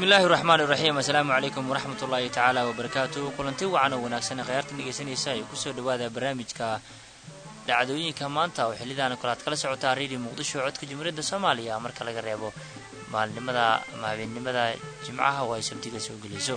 bismillahi raxmaan iraxiim assalaamu calaykum waraxmat ullaahi tacaala wabarakaatu kulanti wacan oo wanaagsan khayaartan dhegeysanaysa ay kusoo dhawaada barnaamijka dhacdooyinka maanta oo xilidaana kale aad kala socotaa redio muqdisho codka jumhuuriyadda soomaaliya marka laga reebo maalnimada ama habeennimada jimcaha oo ay sabtiga soo gelayso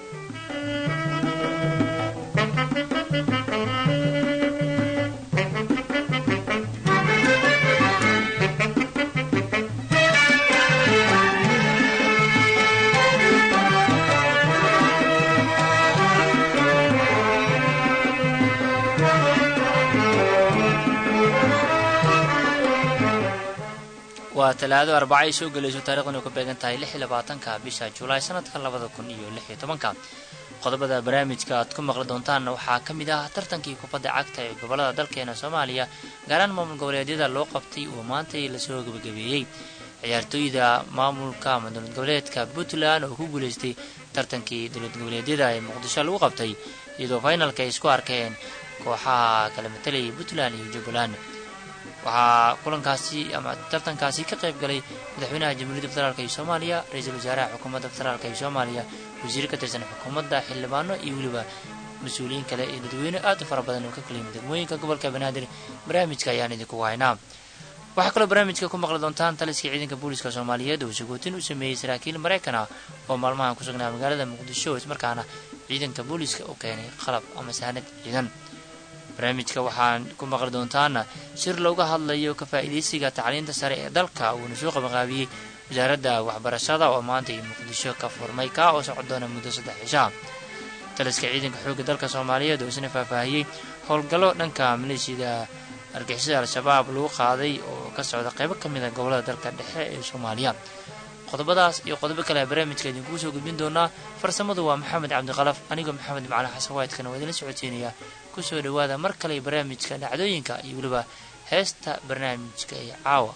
waa talaado arbaca ay soo gelayso taarikhdan ay ku beegan tahay lix iyo labaatanka bisha julaay sanadka labada kun iyo lix iyo tobanka qodobada barnaamijka aad ku maqli doontaanna waxaa ka mid ah tartankii kubadda cagta ee gobolada dalkeena soomaaliya gaaraan maamul goboleedyada loo qabtay oo maantay lasoo gebagabeeyey ciyaartooyda maamulka ama dowlad goboleedka puntland oo ku guuleystay tartankii dowlad goboleedyada ee muqdisho lagu qabtay iyadoo finalka ay isku arkeen kooxaha kala matalayay puntland iyo jubbaland waxaa kulankaasi ama tartankaasi ka qayb galay madaxweynaha jamhuuriyadda federaalk ee soomaaliya ra-iisul wasaaraha xukuumadda federaalk ee soomaaliya wasiir ka tirsan xukuumadda xildhibaano iyo weliba mas-uuliyiin kale iyo dadweyne aad u fara badan oo ka kala yimid degmooyinka gobolka banaadir barnaamijka ayaan idinku haynaa waxaa kaloo barnaamijka ku maqli doontaan taliska ciidanka booliska soomaaliyeed oo sagootin u sameeyey saraakiil maraykan ah oo maalmahan ku sugnaa magaalada muqdisho ismarkaana ciidanka booliska u keenay qalab ama saanad ciidan barnaamijka waxaan ku maqli doontaana shir looga hadlayo ka faa'iidaysiga tacliinta sare ee dalka uuna soo qabanqaabiyey wasaaradda waxbarashada oo maanta iyo muqdisho ka furmay kaa oo socon doona muddo saddex cishaa taliska ciidanka xoogga dalka soomaaliyeed oo isna faahfaahiyey howlgallo dhanka maleeshiyada argixisada al-shabaab lagu qaaday oo ka socda qaybo ka mid a gobolada dalka dhexe ee soomaaliya qodobadaas iyo qodobo kale barnaamijka idinkugu soo gudbin doonaa farsamadu waa maxamed cabdiqalaf anigoo maxamed macalin xasan waydkana waa idinla socodsiinaya kusoo dhawaada mar kale barnaamijka dhacdooyinka iyo weliba heesta barnaamijka ee caawa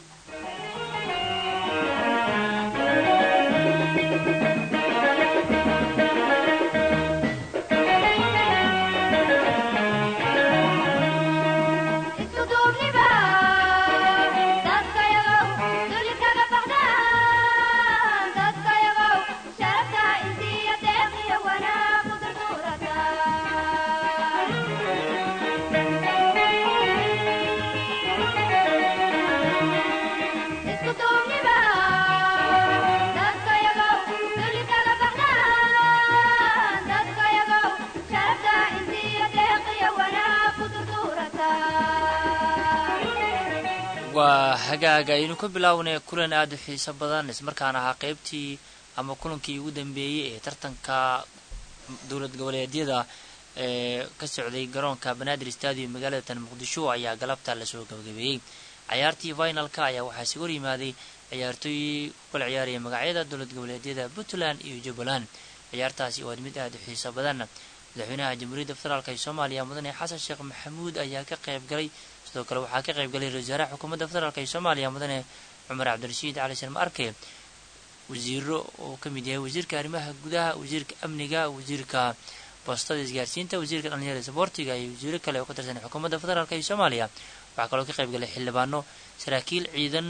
waa hagaaga aynu ka bilaawnay kulan aada u xiiso badan ismarkaana ahaa qeybtii ama kulankii ugu dambeeyey ee tartanka dowlad goboleedyada ee ka socday garoonka banaadir stadium magaalada tan muqdisho ayaa galabta lasoo gabagabeeyey cayaartii finalka ayaa waxaa isaga hor yimaaday ciyaartooy ku kala ciyaaraya magacyada dowlad goboleedyada puntland iyo jubbaland ciyaartaasi oo mid aada u xiiso badan madaxweynaha jamhuuriyadda federaalk ee soomaaliya mudane xasan sheekh maxamuud ayaa ka qayb galay sidoo kale waxaa ka qayb galay ra-isul wasaaraha xukuumadda federaalk ee soomaaliya mudane cumar cabdirashiid cali sharma arke wasiiro oo ka mid yahay wasiirka arrimaha gudaha wasiirka amniga wasiirka boostada isgaarsiinta wasiirka dhalinyarada saboortiga iyo wasiiro kale oo ka tirsan xukuumadda federaalk ee soomaaliya waxaa kaloo ka qayb galay xildhibaano saraakiil ciidan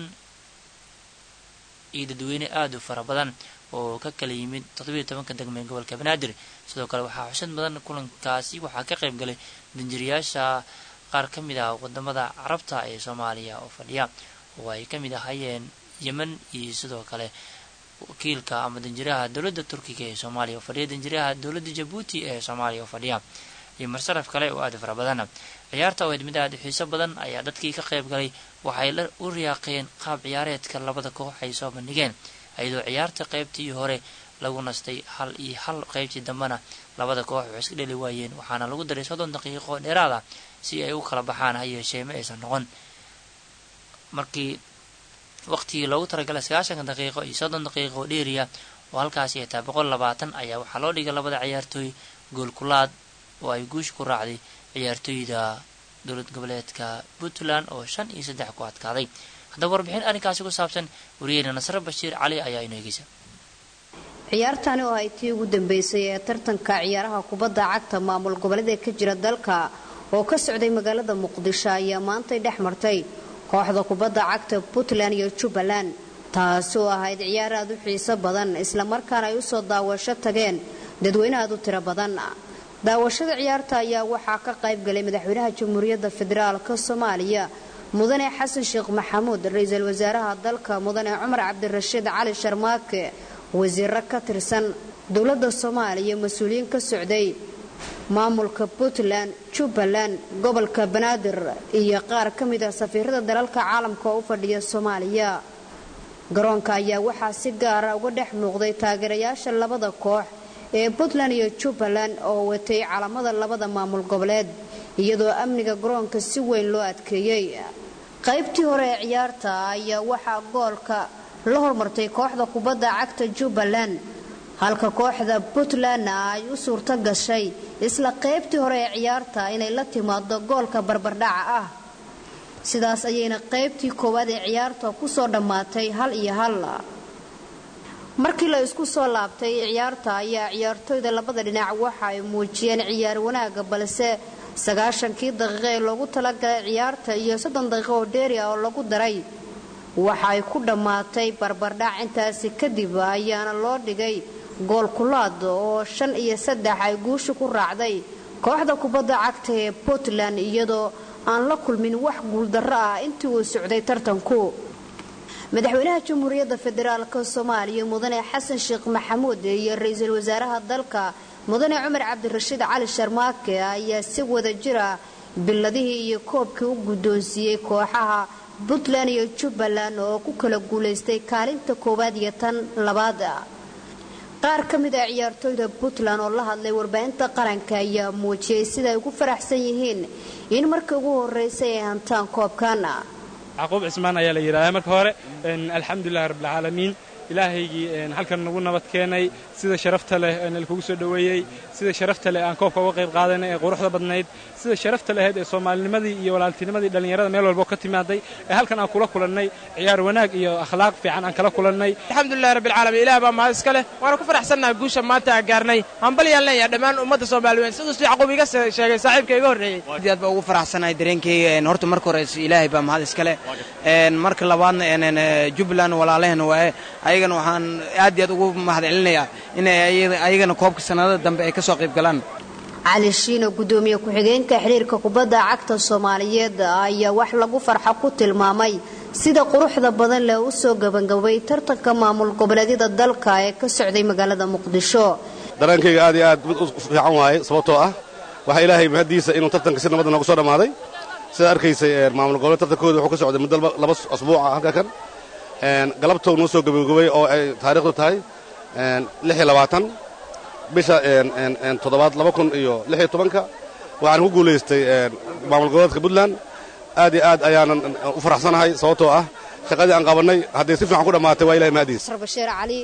iyo dadweyne aada u fara badan oo ka kala yimid toddobiiyo tobanka degme ee gobolka banaadir sidoo kale waxaa xushad badan kulankaasi waxaa ka qayb galay danjiriyaasha qaar ka mid ah wadamada carabta ee soomaaliya oo fadhiya oo ay ka mid ahaayeen yemen iyo sidoo kale wakiilka ama danjiraha dowladda turkiga ee soomaaliya oo fadhiya danjiraha dowladda jabuuti ee soomaaliya oo fadhiya iyo marsaraf kale oo aada u fara badan ciyaarta oo mid aada u xiiso badan ayaa dadkii ka qayb galay waxay la u riyaaqeen qaab ciyaareedka labada koox ay soo bandhigeen iyadoo ciyaarta qaybtii hore lagu nastay hal iyo hal qaybtii dambena labada koox waxay iska dheli waayeen waxaana lagu daray soddon daqiiqo dheeraad ah si ay u kala baxaan ha yeeshee ma aysan noqon markii waqtigii loogu talagalay sagaashanka daqiiqo iyo soddon daqiiqo oo dheeriya oo halkaasi ay tahay boqol labaatan ayaa waxaa loo dhigay labada ciyaartooy goolkulaad oo ay guush ku raacday ciyaartooyda dowlad goboleedka puntland oo shan iyo saddex ku adkaaday haddaba warbixin arrinkaasi ku saabsan wariyeena nasre bashiir cali ayaa inoo egeysa ciyaartani oo ay tii ugu dambeysay ee tartanka ciyaaraha kubadda cagta maamul goboleeda ka jira dalka oo ka socday magaalada muqdisho ayaa maantay dhex martay kooxda kubadda cagta puntland iyo jubbaland taasi oo ahayd ciyaar aad u xiiso badan islamarkaana ay usoo daawasho tageen dadweyne aad u tiro badan daawashada ciyaarta ayaa waxaa ka qayb galay madaxweynaha jamhuuriyadda federaalk soomaaliya mudane xasan sheekh maxamuud ra-iisul wasaaraha dalka mudane cumar cabdirashiid cali sharmaake wasiiro ka tirsan dowladda soomaaliya mas-uuliyiin ka socday maamulka puntland jubbaland gobolka banaadir iyo qaar ka mid ah safiirada dalalka caalamka oo u fadhiya soomaaliya garoonka ayaa waxaa si gaara uga dhex muuqday taageerayaasha labada koox ee puntland iyo jubbaland oo watay calamada labada maamul goboleed iyadoo amniga garoonka si weyn loo adkeeyey qaybtii hore ee ciyaarta ayaa waxaa goolka la hormartay kooxda kubadda cagta jubbaland halka kooxda puntlandna ay u suurto gashay isla qaybtii hore ee ciyaarta inay la timaado goolka barbardhaca ah sidaas ayayna qaybtii koowaad ee ciyaarta kusoo dhammaatay hal iyo hal markii la isku soo laabtay ciyaarta ayaa ciyaartoyda labada dhinac waxa ay muujiyeen ciyaar wanaaga balse sagaashankii daqiiqo ee loogu talagalay ciyaarta iyo soddon daqiiqo oo dheeri ah oo lagu daray waxa ay ku dhammaatay barbardhac intaasi kadib ayaana loo dhigay gool kulaad oo shan iyo saddex ay guusha ku raacday kooxda kubadda cagta ee puntland iyadoo aan la kulmin wax guuldarro ah intii uu socday tartanku madaxweynaha jamhuuriyadda federaalk soomaaliya mudane xasan sheekh maxamuud iyo ra-iisul wasaaraha dalka mudane cumar cabdirashiid cali sharmaake ayaa si wada jira biladihii iyo koobkii u guddoonsiiyey kooxaha puntland iyo jubbaland oo ku kala guulaystay kaalinta koowaad iyo tan labaad qaar ka mid ah ciyaartooyda puntland oo la hadlay warbaahinta qaranka ayaa muujiyey sida ay ugu faraxsan yihiin in markii ugu horreysay ay hantaan koobkan caqub cismaan ayaa la yidhahdaa marka hore alxamdulilahi rabbilcaalamiin ilaahaygii halkan nagu nabad keenay sida sharafta leh nalkugu soo dhoweeyey sida sharafta leh aan koobka uga qayb qaadanay ee quruxda badnayd sida sharafta lahayd ee soomaalinimadii iyo walaaltinimadii dhallinyarada meel walbo ka timaaday ee halkan aan kula kulannay ciyaar wanaag iyo akhlaaq fiican aan kala kulannay alxamdulilahi rabbilcaalamiin ilaah baa mahad iska leh waana ku faraxsannaha guusha maanta aan gaarnay hambalyaan leeyahay dhammaan ummadda soomaaliyeed siduu yacquub iga sheegay saaxiibka iga horreeyey aad aad baa ugu faraxsanahay dareenkayga horta marka hore ilaahay baa mahad iska leh marka labaadna jubbaland walaalahena waaye ayagana waxaan aad iyo aad ugu mahad celinayaa inay ayagana koobka sannadada dambe ay ka soo qayb galaan cali shiino gudoomiye ku-xigeenka xiriirka kubadda cagta soomaaliyeed ayaa wax lagu farxo ku tilmaamay sida quruxda badan leh u soo gabagabay tartanka maamul goboleedyada dalka ee ka socday magaalada muqdisho dareenkayga aad iyo aad mid u fiican waaye sababtoo ah waxaa ilaahay mahaddiisa inuu tartanka si nabadda noogu soo dhammaaday sidaa arkaysay maamul goboleed tartankooda wuxuu ka socday muddo laba asbuuca halka kan galabtou noo soo gabagabay oo ay taariikhdu tahay lix iyo labaatan bisha toddobaad laba kun iyo lix iyo tobanka waxaan ku guulaystay maamul goboleedka puntland aad iyo aad ayaanan u faraxsanahay sababtoo ah shaqadii aan qabannay hadday si fiican ku dhammaatay waa ilahay mahadiis bashiir cali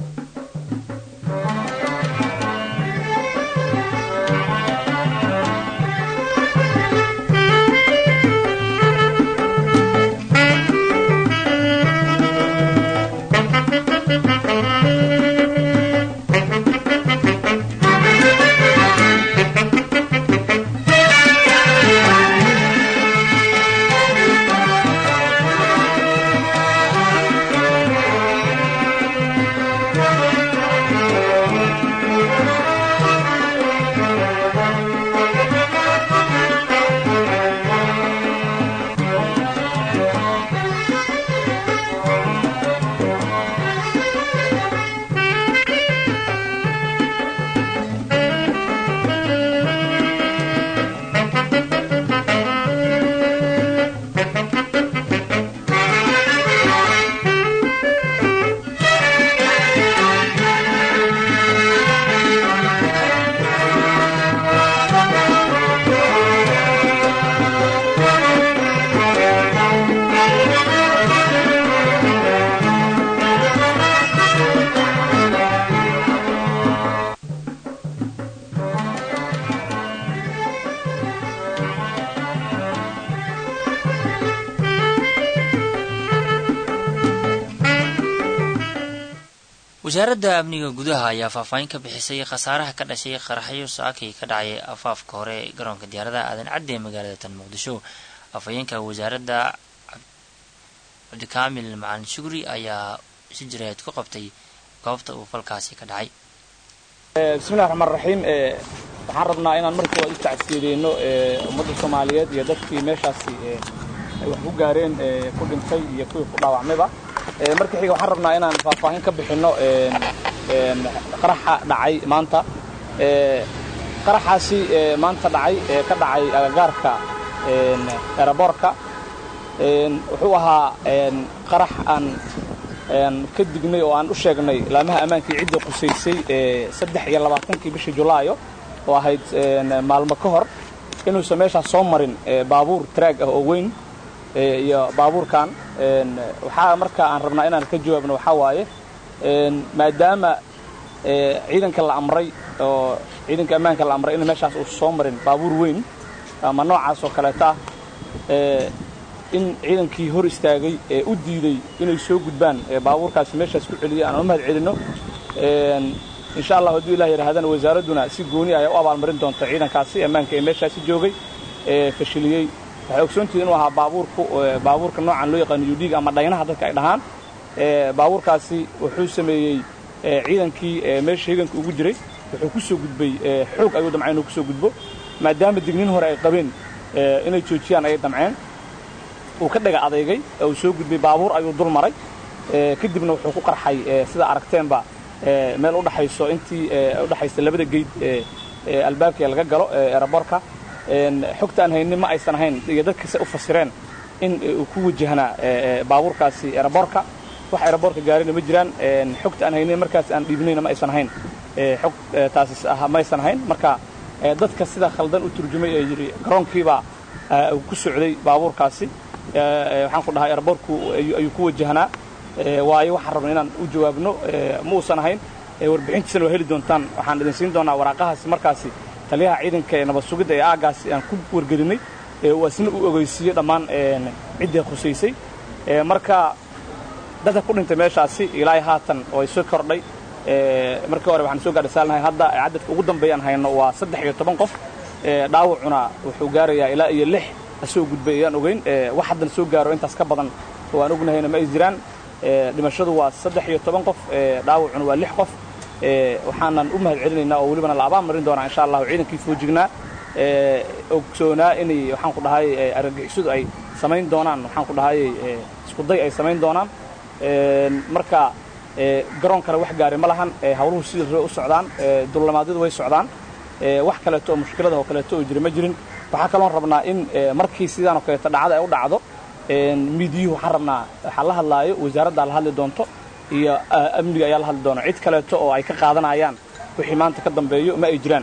wasaaradda amniga gudaha ayaa faahfaahin ka bixisay khasaaraha ka dhashay qaraxyo saakay ka dhacay afaafka hore ee garoonka diyaaradaha aadan cadde ee magaalada tan muqdisho afhayeenka wasaaradda cabdikaamil macalin shugri ayaa si jireed ku qabtay goobta uu falkaasi ka dhacay bismillahi raxmaan raxiim waxaan rabnaa inaan markii hore u tacsiyadeeno ummadda soomaaliyeed iyo dadkii meeshaasi ay wax ku gaareen ku dhintay iyo kuwii ku dhaawacmayba marka xiga waxaan rabnaa inaan faahfaahin ka bixinno qaraxa dhacay maanta qaraxaasi maanta dhacay ee ka dhacay agagaarka eraboorka wuxuu ahaa qarax aan ka dignay oo aan u sheegnay laamaha ammaankii ciddii qusaysay saddex iyo labaatankii bishii julaayo oo ahayd maalmo ka hor inuusan meeshaas soo marin baabuur taraag ah oo weyn iyo baabuurkan waxaa marka aan rabnaa inaan ka jawaabno waxaa waaye maadaama ciidanka la amray oo ciidanka ammaanka la amray in meeshaas uusan soo marin baabuur weyn ama noocaas oo kaleeta ah in ciidankii hor istaagay ee u diiday inay soo gudbaan baabuurkaasi meeshaas ku celiyay aan u mahad celinno insha allah hadduu ilah yidhahdana wasaaradduna si gooni ayaa u abaalmarin doonta ciidankaasi ammaanka ee meeshaasi joogay ee fashiliyey waxay ogsoontihiin inuu ahaa baabuurku baabuurka noocan loo yaqaano yudhiig ama dhaynaha dadka ay dhahaan baabuurkaasi wuxuu sameeyey ciidankii meesha higanka ugu jiray wuxuu ku soo gudbay xoog ayuu damceen inuu ku soo gudbo maadaama digniin hore ay qabeen inay joojiyaan ayay damceen uu ka dhaga adeygay uu soo gudbay baabuur ayuu dul maray kadibna wuxuu ku qarxay sida aragteenba meel u dhaxayso intii u dhaxaysa labada geyd ee albaabka laga galo eraboorka xogta aan haynin ma aysan ahayn iyo dadkase u fasireen in uu ku wajahnaa baabuurkaasi eraboorka wax eraboorka gaarina ma jiraan xogta aan haynin markaas aan dhiibnayna ma aysan ahayn xog taasi ma aysan ahayn marka dadka sida khaldan u turjumay ee yidhi garoonkiibaa uu ku socday baabuurkaasi waxaan ku dhahay eraboorku ayuu ku wajahnaa waayo waxaan rabna inaan u jawaabno ma uusan ahayn warbixintiisana waa heli doontaan waxaan idin siin doonaa waraaqahaasi markaasi taliyaha ciidanka ee nabad sugidda ee aagaasi aan ku wargelinay uu asna u ogeysiiyey dhammaan ciddii khusaysay marka dadka ku dhintay meeshaasi ilaahay haatan oo ay soo kordhay markii hore waxaan soo gaadhay saalnahay hadda cadadka ugu dambeeyaan hayno waa saddex iyo toban qof dhaawacuna wuxuu gaarayaa ilaa iyo lix asoo gudbay ayaan ogeyn wax haddan soo gaaro intaas ka badan oo aan ognahayna ma ay jiraan dhimashadu waa saddex iyo toban qof dhaawacuna waa lix qof waxaanan u mahad celinaynaa oo welibana la abaan marin doonaa insha allahu ciidankii foojignaa ogsoonaa inay waxaan ku dhahay argagixisadu ay samayn doonaan waxaan ku dhahay iskuday ay samayn doonaan marka garoonkana wax gaari ma lahan hawluhu sida ree u socdaan dullamaadadu way socdaan wax kaleeto oo mushkilada oo kaleeto oo jira ma jirin waxaa kaloon rabnaa in markii sidaanoo kaleeto dhacda ay u dhacdo miidiyuhu waxaan rabnaa waxaa la hadlaayo wasaaraddaa la hadli doonto iyo amniga ayaa la hadli doona cid kaleeto oo ay ka qaadanayaan wixii maanta ka dambeeyo ma ay jiraan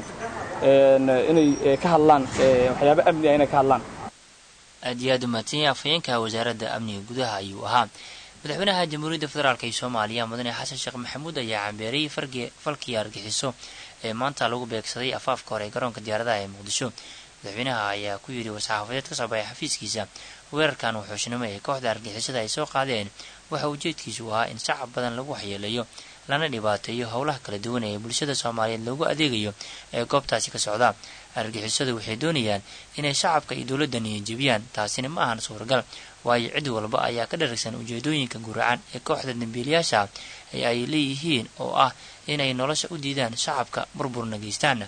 inay ka hadlaan waxyaaba amni ah inay ka hadlaan aad iyo aad u mahadsanyahay afhayeenka wasaaradda amniga gudaha ayuu ahaa madaxweynaha jamhuuriyadda federaalk ee soomaaliya mudane xasan sheekh maxamuud ayaa cambeeriyey falkii argixiso ee maanta lagu beegsaday afaafka hore ee garoonka diyaaradaha ee muqdisho madaxweynaha ayaa ku yidhi war-saxaafadeed ka soo baxay xafiiskiisa weerarkan wuxuushnimo ee kooxda argixisada ay soo qaadeen waxa ujeedkiisu ahaa in shacab badan lagu waxyeeleeyo lana dhibaateeyo howlaha kala duwan ee bulshada soomaaliyeed loogu adeegayo ee goobtaasi ka socda argixisadu waxay doonayaan inay shacabka iyo dowladda niyajebiyaan taasina ma ahan suuragal waayo cid walba ayaa ka dharagsan ujeedooyinka guracan ee kooxda dambiilayaasha ee ay leeyihiin oo ah inay nolosha u diidaan shacabka burburna geystaan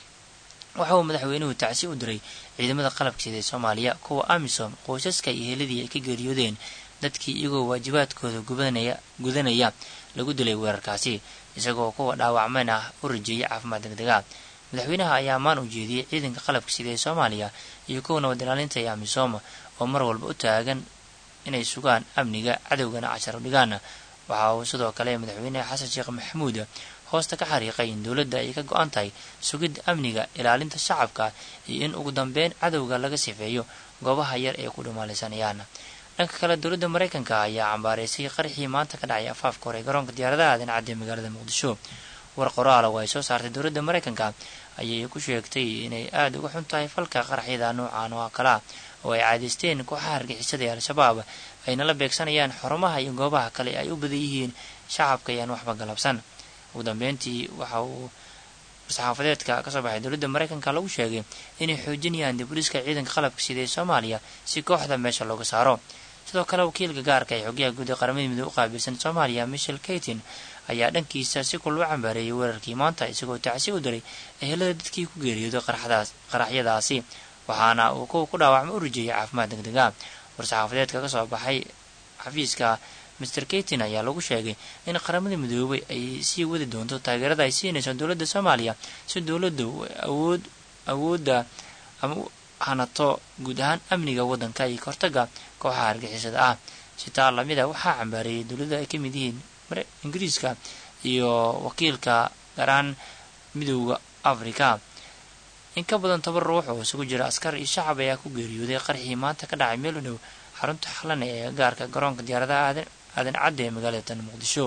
waxa uu madaxweynuhu tacsi u diray ciidamada qalabkeeda ee soomaaliya kuwa amisom qoysaska iyo heladii ay ka geeriyoodeen dadkii iyagoo waajibaadkooda gubanaya gudanaya lagu dilay weerarkaasi isagoo kuwa dhaawacmeen ah u rajeeyay caafimaad degdega madaxweynaha ayaa ammaan u jeediyey ciidanka qalabka sida ee soomaaliya iyo kuwa nabad ilaalinta ee amisom oo mar walba u taagan inay sugaan amniga cadowgana cashar dhigaan waxa uu sidoo kale madaxweyne xasan sheekh maxamuud hoosta ka xariiqay in dowladda ay ka go-an tahay sugidda amniga ilaalinta shacabka iyo in ugu dambeyn cadowga laga sifeeyo goobaha yar ee ku dhumaalaysanayaan dhanka kale dowladda maraykanka ayaa cambaareysay qaraxii maanta ka dhacay afaafka hore garoonka diyaaradaha dhinacadda ee magaalada muqdisho war qoraala oo ay soo saartay dowladda maraykanka ayay ku sheegtay inay aada uga xun tahay falka qaraxyada noocan oo kalea oo ay caadaysteen kooxaha argixisada ee al-shabaab ayna la beegsanayaan xarumaha iyo goobaha kale ay u badan yihiin shacabka ayaan waxba galabsan ugu dambeyntii waxa uu war-saxaafadeedka kasoo baxay dowladda maraykanka lagu sheegay inay xoojinayaan diburiska ciidanka qalabka sida ee soomaaliya si kooxda meesha looga saaro sidoo kale wakiilka gaarka ee xogyaha guud ee qaramada midoobe u qaabilsan soomaaliya michel kaytin ayaa dhankiisa si kul u cambaareeyay weerarkii maanta isagoo tacsi u diray ehelada dadkii ku geeriyooday qaraxyadaasi waxaana uu kuwa ku dhaawacma u rajeeyay caafimaad degdega war-saxaafadeedka ka soo baxay xafiiska master kaytin ayaa lagu sheegay in qaramada midoobay ay sii wadi doonto taageerada ay siinayso dowladda soomaaliya si dowladda awood awoodda ama u hanato guud ahaan amniga waddanka iyo kahortaga kooxaha argixisada ah sitaa lamida waxaa cambaareeyay dowladda ay ka mid yihiin ingiriiska iyo wakiilka garaan midowda africa in ka badan toban ruux oo isugu jira askar iyo shacab ayaa ku geeriyooday qarxii maanta ka dhacay meel u dhow xarunta xalane ee gaarka garoonka diyaaradaha aadan cadde ee magaalada tan muqdisho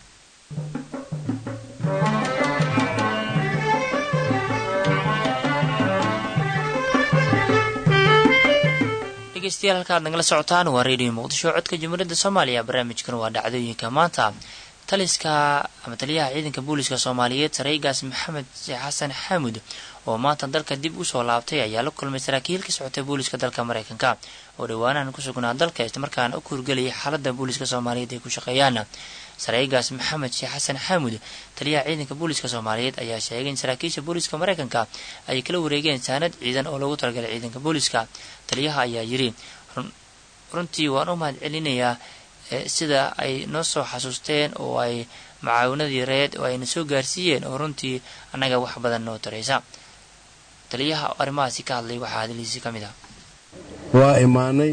dhegeystayaal halka aad nagala socotaan waa radio muqdisho codka jamhuuriyadda soomaaliya barnaamijkan waa dhacdooyinka maanta taliska ama taliyaha ciidanka booliska soomaaliyeed sareygaas maxamed sheekh xasan xaamud oo maanta dalka dib usoo laabtay ayaa la kulmay saraakiil ka socotay booliska dalka mareykanka oo dhowaanahan ku sugnaa dalka islamarkaana u kuurgelayay xaalada booliska soomaaliyeed ay ku shaqeeyaan sareygaas maxamed sheekh xasan xaamud taliyaha ciidanka booliska soomaaliyeed ayaa sheegay in saraakiisha booliska mareykanka ay kala wareegeen saanad ciidan oo loogu talagalay ciidanka booliska taliyaha ayaa yiri runtii waan u mahad celinayaa sida ay noo soo xasuusteen oo ay macaawinadii reed oo ayna soo gaarsiiyeen oo runtii annaga wax badan noo taraysa taliyaha arrimahaasi ka hadlay waxaa hadaliisi ka mid ah waa imaanay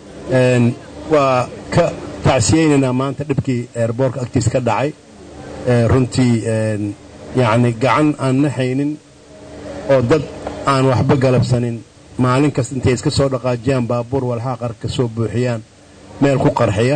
waa ka tacsiyeynaynaa maanta dhibkii eerboorka agtiis ka dhacay runtii yacni gacan aan naxaynin oo dad aan waxba galabsanin maalin kasta intay iska soo dhaqaajiyaan baabuur walxaa qar ka soo buuxiyaan meel ku qarxiya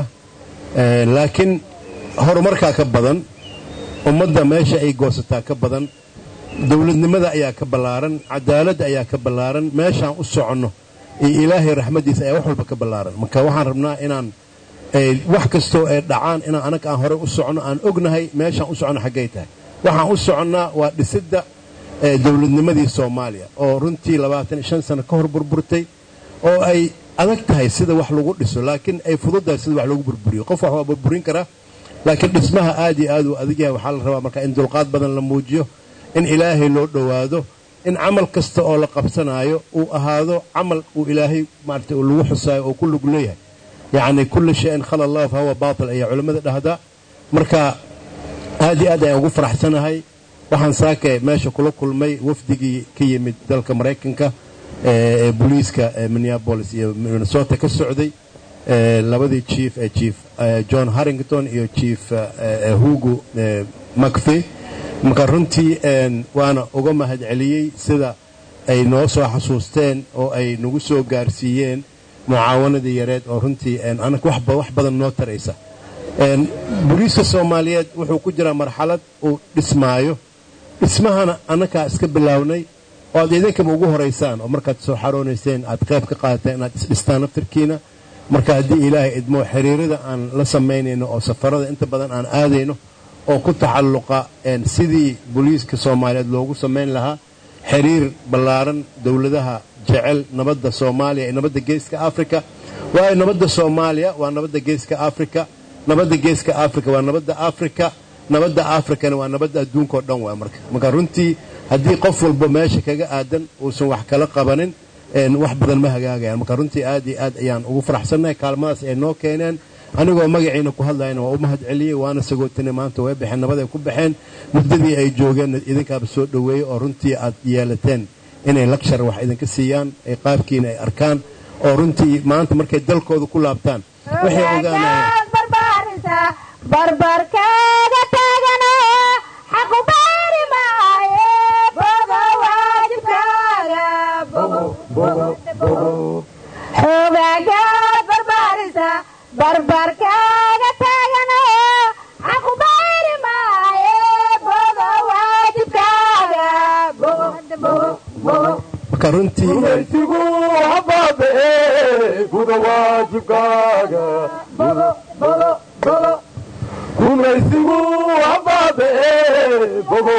laakiin horumarkaa ka badan ummadda meesha ay goosataa ka badan dowladnimada ayaa ka ballaaran cadaaladda ayaa ka ballaaran meeshaan u soconno iyo ilaahay raxmaddiisa ayaa wax walba ka ballaaran marka waxaan rabnaa inaan wax kastoo ay dhacaan inaan annaga aan horey u soconno aan ognahay meeshaan u soconno xaggay tahay waxaan u soconnaa waa dhisidda dowladnimadii soomaaliya oo runtii labaatan iyo shan sano ka hor burburtay oo ay adag tahay sida wax lagu dhiso laakiin ay fududtahay sida wax lagu burburiyo qof wax waa burburin karaa laakiin dhismaha aad iyo aad uu adag yahay waxaa la rabaa marka in dulqaad badan la muujiyo in ilaahay loo dhowaado in camal kasta oo la qabsanaayo uu ahaado camal uu ilaahay maarata lagu xusaayo oo ku lug leeyahay yacni kulli shayin khala allahu fa huwa baatil ayaa culimmada dhahdaa marka aad iyo aad ayaan ugu faraxsanahay waxaan saake meesha kula kulmay wafdigii ka yimid dalka maraykanka ee booliiska minneabolis iyo minnesota ka socday labadii chief ee chief john harrington iyo chief hugo macfey marka runtii waana uga mahad celiyey sida ay noo soo xasuusteen oo ay nagu soo gaarsiiyeen mucaawanadii yareed oo runtii anag wax badan noo taraysa booliiska soomaaliyeed wuxuu ku jiraa marxalad uu dhismaayo dhismahana annakaa iska bilaawnay oo aad idinkaba ugu horaysaan oo markaad soo xaroonayseen aad qayb ka qaadateen inaad isdhistaan naftarkiina marka haddii ilaahay idmoo xiriirada aan la samaynayno oo safarada inta badan aan aadayno oo ku taxalluqa sidii booliiska soomaaliyeed loogu samayn lahaa xiriir ballaaran dowladaha jecel nabadda soomaaliya iyo nabadda geeska afrika waayo nabadda soomaaliya waa nabadda geeska afrika nabadda geeska afrika waa nabadda afrika nabadda afrikana waa nabadda adduunka oo dhan waa marka marka runtii haddii qof walba meesha kaga aadan uusan wax kala qabanin wax badan ma hagaagayaan marka runtii aad iyo aad ayaan ugu faraxsannahay kaalmadaas ay noo keeneen anigoo magaciina ku hadlayana waa u mahad celiyey waana sagootinay maanta way baxeen nabaday ku baxeen muddadii ay joogeenna idinkaaba soo dhoweeyey oo runtii aad yeelateen inay lakshar wax idinka siiyaan ay qaabkiina ay arkaan oo runtii maanta markay dalkooda ku laabtaan waxay ogaanayaan barbarkaaga taagana xaqu baari maaye boga waajibkaaga xoogagaad barbaarisa barbarkaaga taagana xaqu baari maaye boga waajibkaaga marka runtii maysigu habaabe guda waajibkaaga gumaysigu habaabe bogo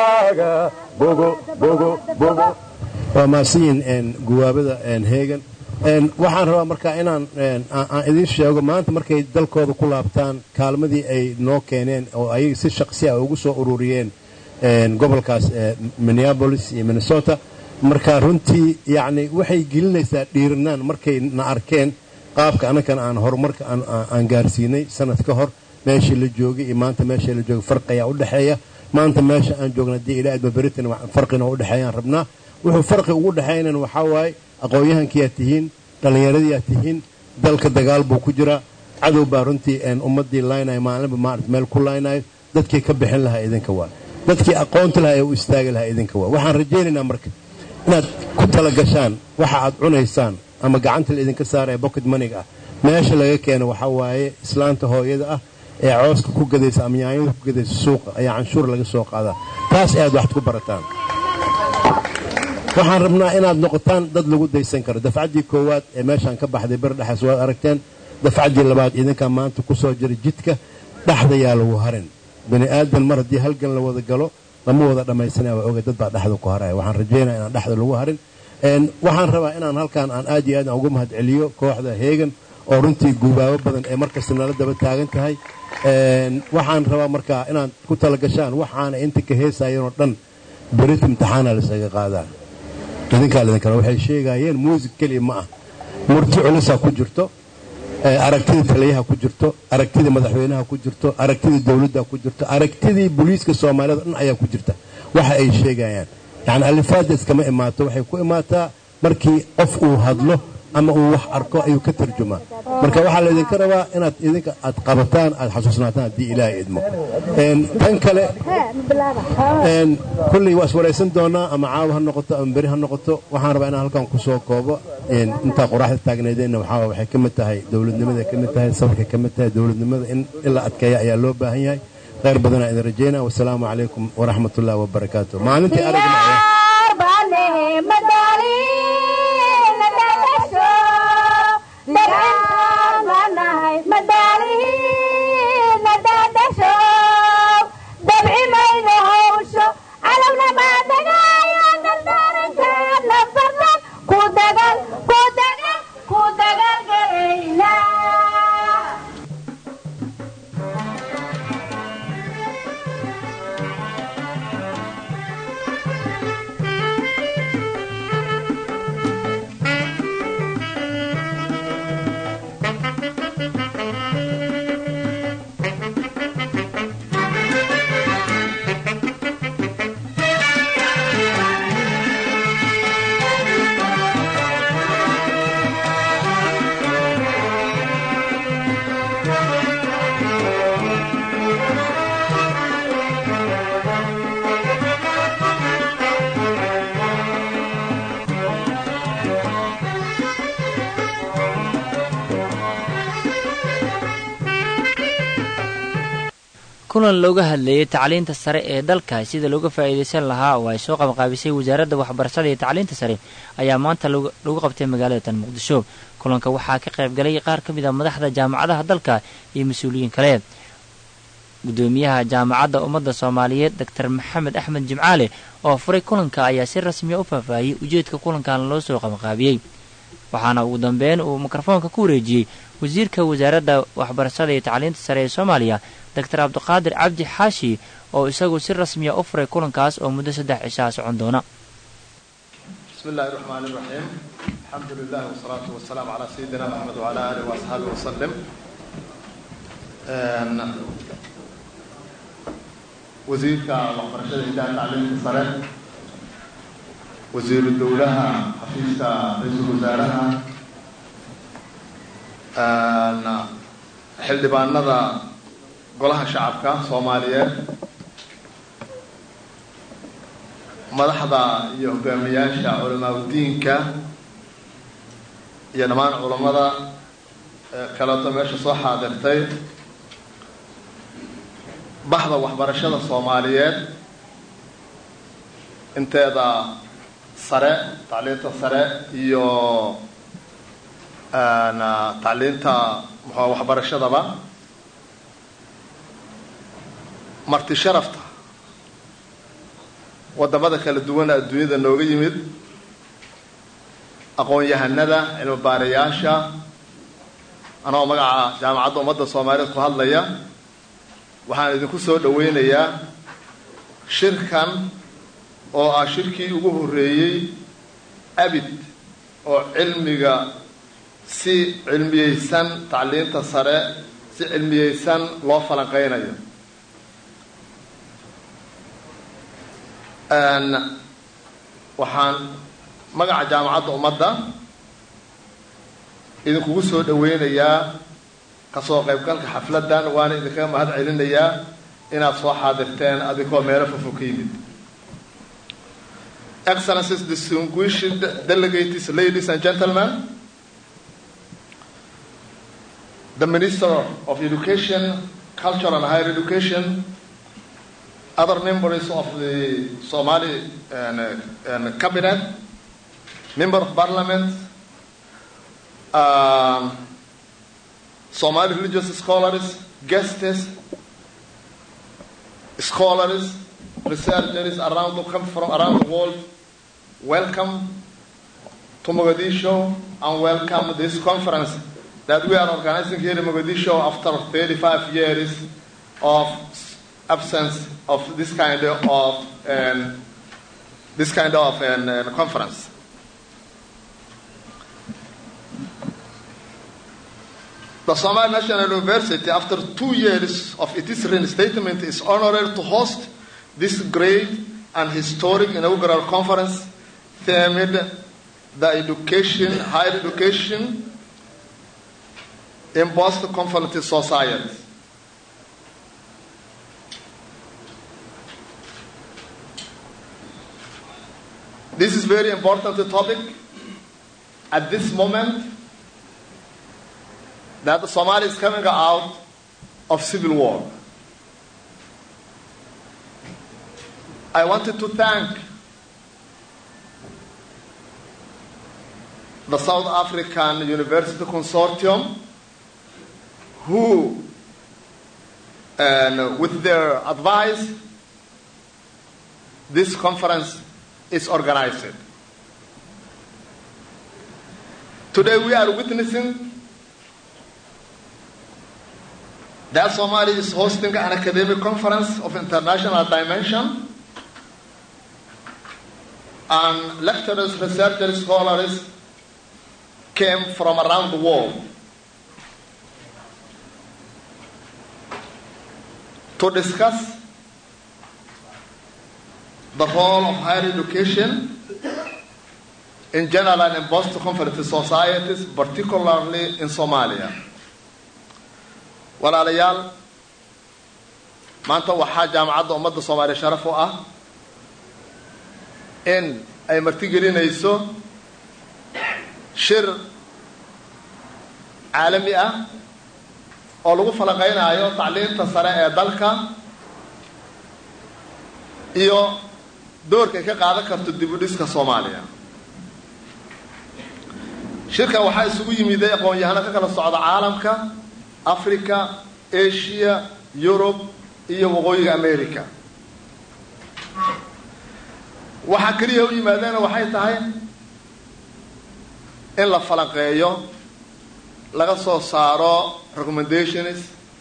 waajibkaaga bogo bogo bogo waa maasiyin guwaabada heegan waxaan rabaa marka inaan aan idiin sheego maanta markay dalkooda ku laabtaan kaalmadii ay noo keeneen oo ayaga si shaqsi ah ugu soo ururiyeen gobolkaas minneabolis iyo minnesota marka runtii yacni waxay gelinaysaa dhiiranaan markay na arkeen qaabka annakan aan horumarka aan gaarsiinay sanad ka hor meeshii la joogay iyo maanta meeshii la joogay farqi ayaa u dhexeeya maanta meesha aan joogna haddii ilaa adba beritan farqina u dhexeeyaan rabnaa wuxuu farqi ugu dhexeynana waxaa waaye aqoon-yahankiiaad tihiin dhallinyaradiiaad tihiin dalka dagaal buu ku jiraa cadow baa runtii ummaddii laynaya maalinba maarata meel ku laynayo dadkii ka bixin lahaa idinka waa dadkii aqoonta lahaa ee u istaagi lahaa idinka waa waxaan rajaynaynaa marka inaad ku tala gashaan waxa aad cunaysaan ama gacanta la idinka saaraya bocket maniga ah meesha laga keeno waxaa waaye islaanta hooyada ah ee cooska ku gadaysa ama yaanyada ku gadaysa suuqa ayaa canshuur laga soo qaadaa taas aad waxad ku barataan waxaan rabnaa inaad noqotaan dad lagu daysan karo dafcaddii koowaad ee meeshaan ka baxday ber dhexaas waad aragteen dafcaddii labaad idinkaa maanta ku soo jira jidka dhexda yaa lagu harin bani aadan mar haddii halgan la wada galo lama wada dhammaysanaya waa oga dad baa dhexda ku haraya waxaan rajaynaya inaan dhexda lagu harin waxaan rabaa inaan halkaan aan aad iyo aad aan ugu mahad celiyo kooxda heegan oo runtii guubaabo badan ee markasta nala daba taagan tahay waxaan rabaa markaa inaad ku tala gashaan waxaana inta ka heesayanoo dhan berit imtixaana laysaga qaadaa idinkaa idinkale waxay sheegaayeen muusig keliya ma ah murti culusaa ku jirto aragtidii taliyaha ku jirto aragtidii madaxweynaha ku jirto aragtidii dowladda ku jirto aragtidii booliiska soomaaliyada dhan ayaa ku jirta waxa ay sheegayaan yacni alifaada iskama imaato waxay ku imaataa markii qof uu hadlo ama uu wax arko ayuu ka tarjumaa marka waxaa laydinka rabaa inaad idinka aad qabataan aad xasuusnaataan haddii ilaahay idmo tan kale kulley waa iswaraysan doonaa ama caawa ha noqoto ama beri ha noqoto waxaan rabaa inaan halkan kusoo koobo intaa qoraxda taagneedeenna waxaa waxay ka mid tahay dowladnimada ka mid tahay safarka ka mid tahay dowladnimada in la adkeeya ayaa loo baahan yahay khayr badanaa idin rajaynaa wasalaamu calaykum waraxmat ullahi wabarakaatu maalintii aragna kulan looga hadleeyey tacliinta sare ee dalka sida looga faa'iidaysan lahaa oo ay soo qabanqaabisay wasaaradda waxbarashada iyo tacliinta sare ayaa maanta lagu qabtay magaalada tan muqdisho kulanka waxaa ka qayb galay qaar ka mid a madaxda jaamacadaha dalka iyo mas-uuliyiin kale gudoomiyaha jaamacadda ummadda soomaaliyeed doctor maxamed axmed jimcaale oo furay kulanka ayaa si rasmiya u faahfaahiyey ujeedka kulankan loo soo qabanqaabiyey waxaana ugu dambeyn uu mikrofoonka ku wareejiyey wasiirka wasaaradda waxbarashada iyo tacliinta sare ee soomaaliya doctor cabdiqaadir cabdi xaashi oo isagu si rasmiya u furay kulankaas oo muddo saddex cishaa socon doona bismi illaahi raxmaan iraxiim alxamdu lilah wasalaatu wasalaamu calaa sayidina maxamed wacala aalih waasxaabi wasalim wasiirka waxbarashada hidaha tacliinta sare wasiiru dowlaha xafiiska ra-iisul wasaaraha xildhibaanada golaha shacabka soomaaliyeed madaxda iyo hogaamiyaasha culamaauddiinka iyo dhammaan culammada kaleeto meesha soo xaadirtay baxda waxbarashada soomaaliyeed inteeda sare tacliinta sare iyo tacliinta muxua waxbarashadaba marti sharafta waddamada kala duwana adduunyada nooga yimid aqoon-yahanada cilmi baarayaasha anagoo magaca jaamacadda ummadda soomaaliyeed ku hadlaya waxaan idinku soo dhoweynayaa shirkan oo ah shirkii ugu horreeyey abid oo cilmiga si cilmiyeysan tacliinta sare si cilmiyeysan loo falanqeynayo waxaan magaca jaamacadda ummadda idinkugu soo dhoweynayaa kasoo qaybgalka xafladdan waana idinkaga mahad celinayaa inaad soo xaadirteen adinkoo meelo fofo ka yimid excellences distinguished delegates ladies and gentlemen the minister of education culture and higher education other members of the somali and, and cabinet member of parliament um, somali religious scholars guests scholars researchers around the, come from around the world welcome to Mogadishu and welcome this conference that we are organizing here in Mogadishu after 35 years of absence of this kind of um, this kind of um, uh, conference. The Somali National University, after two years of its reinstatement, is honored to host this great and historic inaugural conference themed the education, higher education in post-conflict society. This is very important topic at this moment that Somalia is coming out of civil war. I wanted to thank the South African University Consortium who, and with their advice, this conference is organized. Today we are witnessing that Somalia is hosting an academic conference of international dimension and lecturers, researchers, scholars came from around the world to discuss the role of higher education in general and in post-conflict societies, particularly in Somalia. walaalayaal maanta waxaa jaamacadda ummadda soomaaliya sharaf u ah in ay martigelinayso shir caalami ah oo lagu falanqeynaayo tacliinta sare ee dalka iyo doorka ay ka qaadan karto dib u dhiska soomaaliya shirkan waxaa isugu yimiday aqoon-yahano ka kala socda caalamka africa asia yurub iyo waqooyiga america waxaa keliya u yimaadeena waxay tahay in la falanqeeyo laga soo saaro recommendations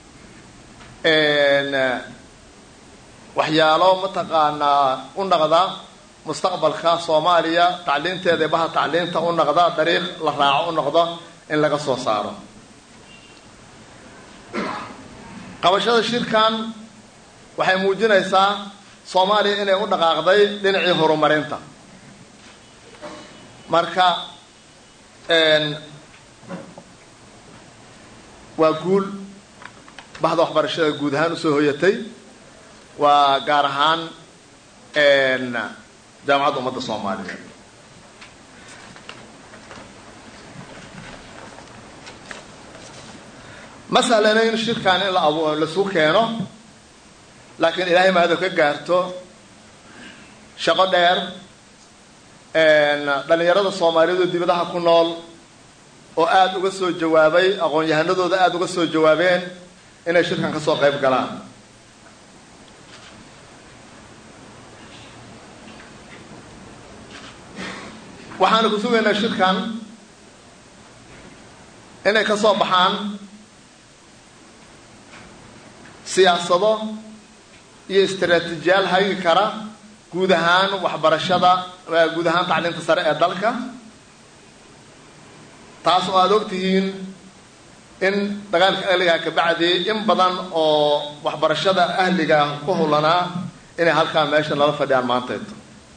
waxyaalo mataqaanaa u naqda mustaqbalka soomaaliya tacliinteeda baha tacliinta u naqda dariiq la raaco u noqdo in laga soo saaro qabashada shirkan waxay muujinaysaa soomaaliya inay u dhaqaaqday dhinacii horumarinta marka waa guul bahda waxbarashada guud ahaan usoo hoyatay waa gaar ahaan jaamacadda ummadda soomaaliyeed ma sahlanayn shirkan in lasu keeno laakiin ilaahay mahado ka gaarto shaqo dheer dhallinyarada soomaaliyeed oo dibadaha ku nool oo aada uga soo jawaabay aqoon-yahanadooda aada uga soo jawaabeen inay shirkan ka soo qayb galaan waxaanu ku sugaynaa shirkan inay ka soo baxaan siyaasado iyo istaraatiijiyaal hagi kara guud ahaan waxbarashada guud ahaan tacliinta sare ee dalka taas oo aada og tihiin in dagaalka ahligaa ka bacdi in badan oo waxbarashada ahliga ku howlanaa inay halkaa meesha nala fadhiyaan maanteeto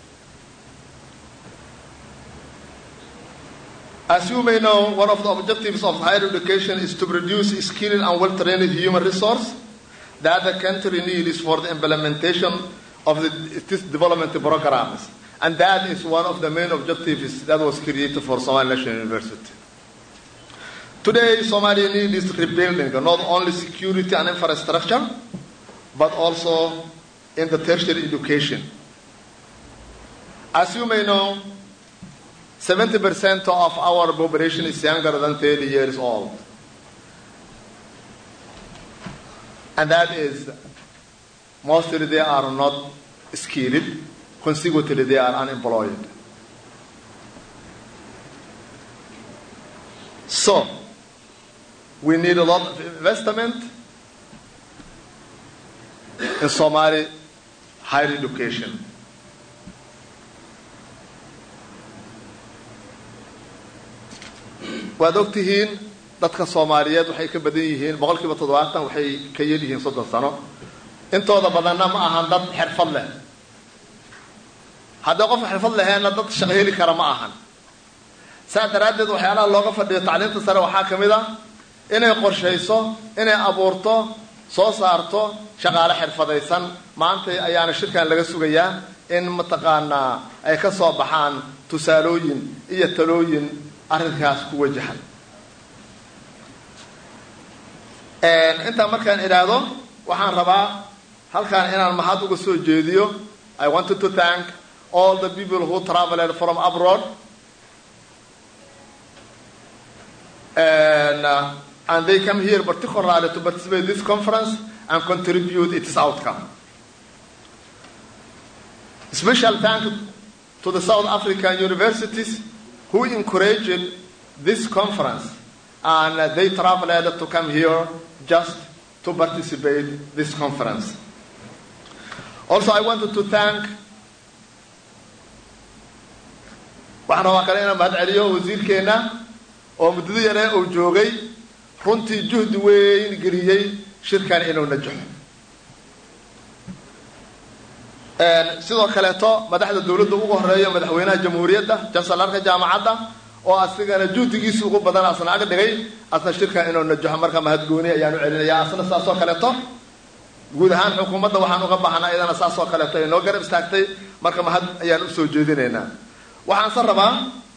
As you may know, one of the objectives of higher education is to produce skilled and well-trained human resource that the country needs for the implementation of the, its development programs. And that is one of the main objectives that was created for Somali National University. Today, Somalia needs rebuilding not only security and infrastructure, but also in the tertiary education. As you may know, 70% of our population is younger than 30 years old. And that is, mostly they are not skilled, consequently they are unemployed. So, we need a lot of investment in Somali higher education. waad og tihiin dadka soomaaliyeed waxay ka badan yihiin boqolkiiba toddobaatan waxay ka yel yihiin soddon sano intooda badanna ma ahan dad xirfad leh haddii qof xirfad leheenna dad shaqo heli kara ma ahan saa daraaddeed waxyaalaha looga fadhiyo tacliinta sare waxaa ka mid a inay qorshayso inay abuurto soo saarto shaqaale xirfadaysan maanta ayaana shirkan laga sugayaa in mataqaanaa ay ka soo baxaan tusaalooyin iyo talooyin arrinkaas ku wajahan intaa markaan idhaahdo waxaan rabaa halkaan inaan mahad uga soo jeediyo i wanted to thank all the people who traveled from abroad and, uh, and they come here particularly to participate in this conference and contribute its outcome. Special thanks to the South African universities who encouraged this conference and uh, they traveled to come here just to participate in this conference. Also, I wanted to thank waxaan rabaa kale inaan mahad celiyo wasiirkeenna oo muddada yaree uu joogay runtii juhdi weyn geliyey shirkan inuu najaxo sidoo kaleeto madaxda dowladda ugu horeeyo madaxweynaha jamhuuriyadda jansalarka jaamacadda oo asigana juhdigiisi ugu badan asna ag dhigay asna shirkan inuu najaxo marka mahadgooni ayaan u celinaya asna saasoo kaleeto guud ahaan xukuumadda waxaan uga baahnaa iyadana saasoo kaleeto ay noo garab istaagtay marka mahad ayaan usoo jeedinaynaa waxaanse rabaa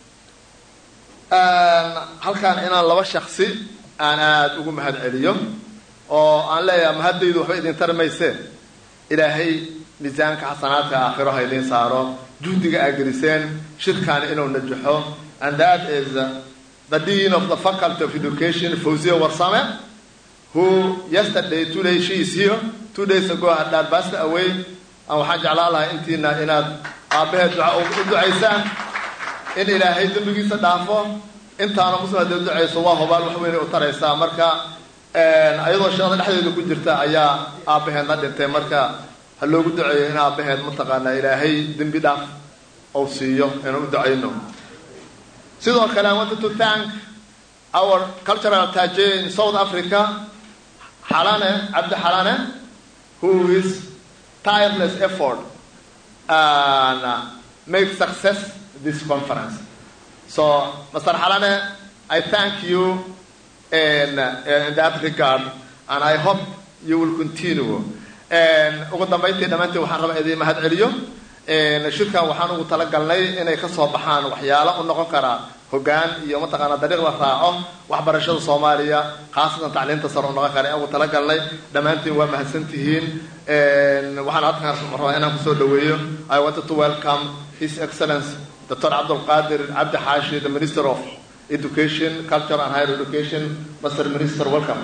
halkaan inaan laba shaksi aan aada ugu mahad celiyo oo aan leeyahay mahaddaydu waxba idin tari mayseen ilaahay miisaanka xasanaadka aakhiro ha idiin saaro juhdiga aa geliseen shirkaani inuu najaxo and that is the dean of the faculty of education fawziya warsame who yesterday two days she is here two days ago had that passed away aan waxaan jeclaan lahaa intiina inaad aabbaheed duca u ducaysaan in ilaahay dembigiisa dhaafo intaana muslim hadee ducayso waa hobaal wax weynay u taraysaa marka iyadoo shaqada dhexdeeda ku jirta ayaa aabbaheedna dhintay marka ha loogu duceeyo in aabbaheed mataqaanaa ilaahay dembi dhaaf ou siiyo inaan u ducayno sidoo kale i wanted to thank our cultural taje in south africa xalane cabdi xalane who is tireless effort and uh, make success this conference. So, Mr. Halane, I thank you in, in that regard, and I hope you will continue. ugu dambayntii dhammaantii waxaan rabaa idiin mahad celiyo shirkan waxaan ugu talagalnay inay ka soo baxaan waxyaalo u noqon karaa hoggaan iyo mataqaanaa dariiq la raaco waxbarashada soomaaliya khaasatan tacliinta sare u noqon kara aan ugu talagalnay dhammaantiin waa mahadsantihiin waxaan halkan rabaa inaan kusoo dhaweeyo I wanted to welcome His Excellency Dr. Abdul Qadir Abdi Hashi, the Minister of Education, Culture and Higher Education. Mr. Minister, welcome.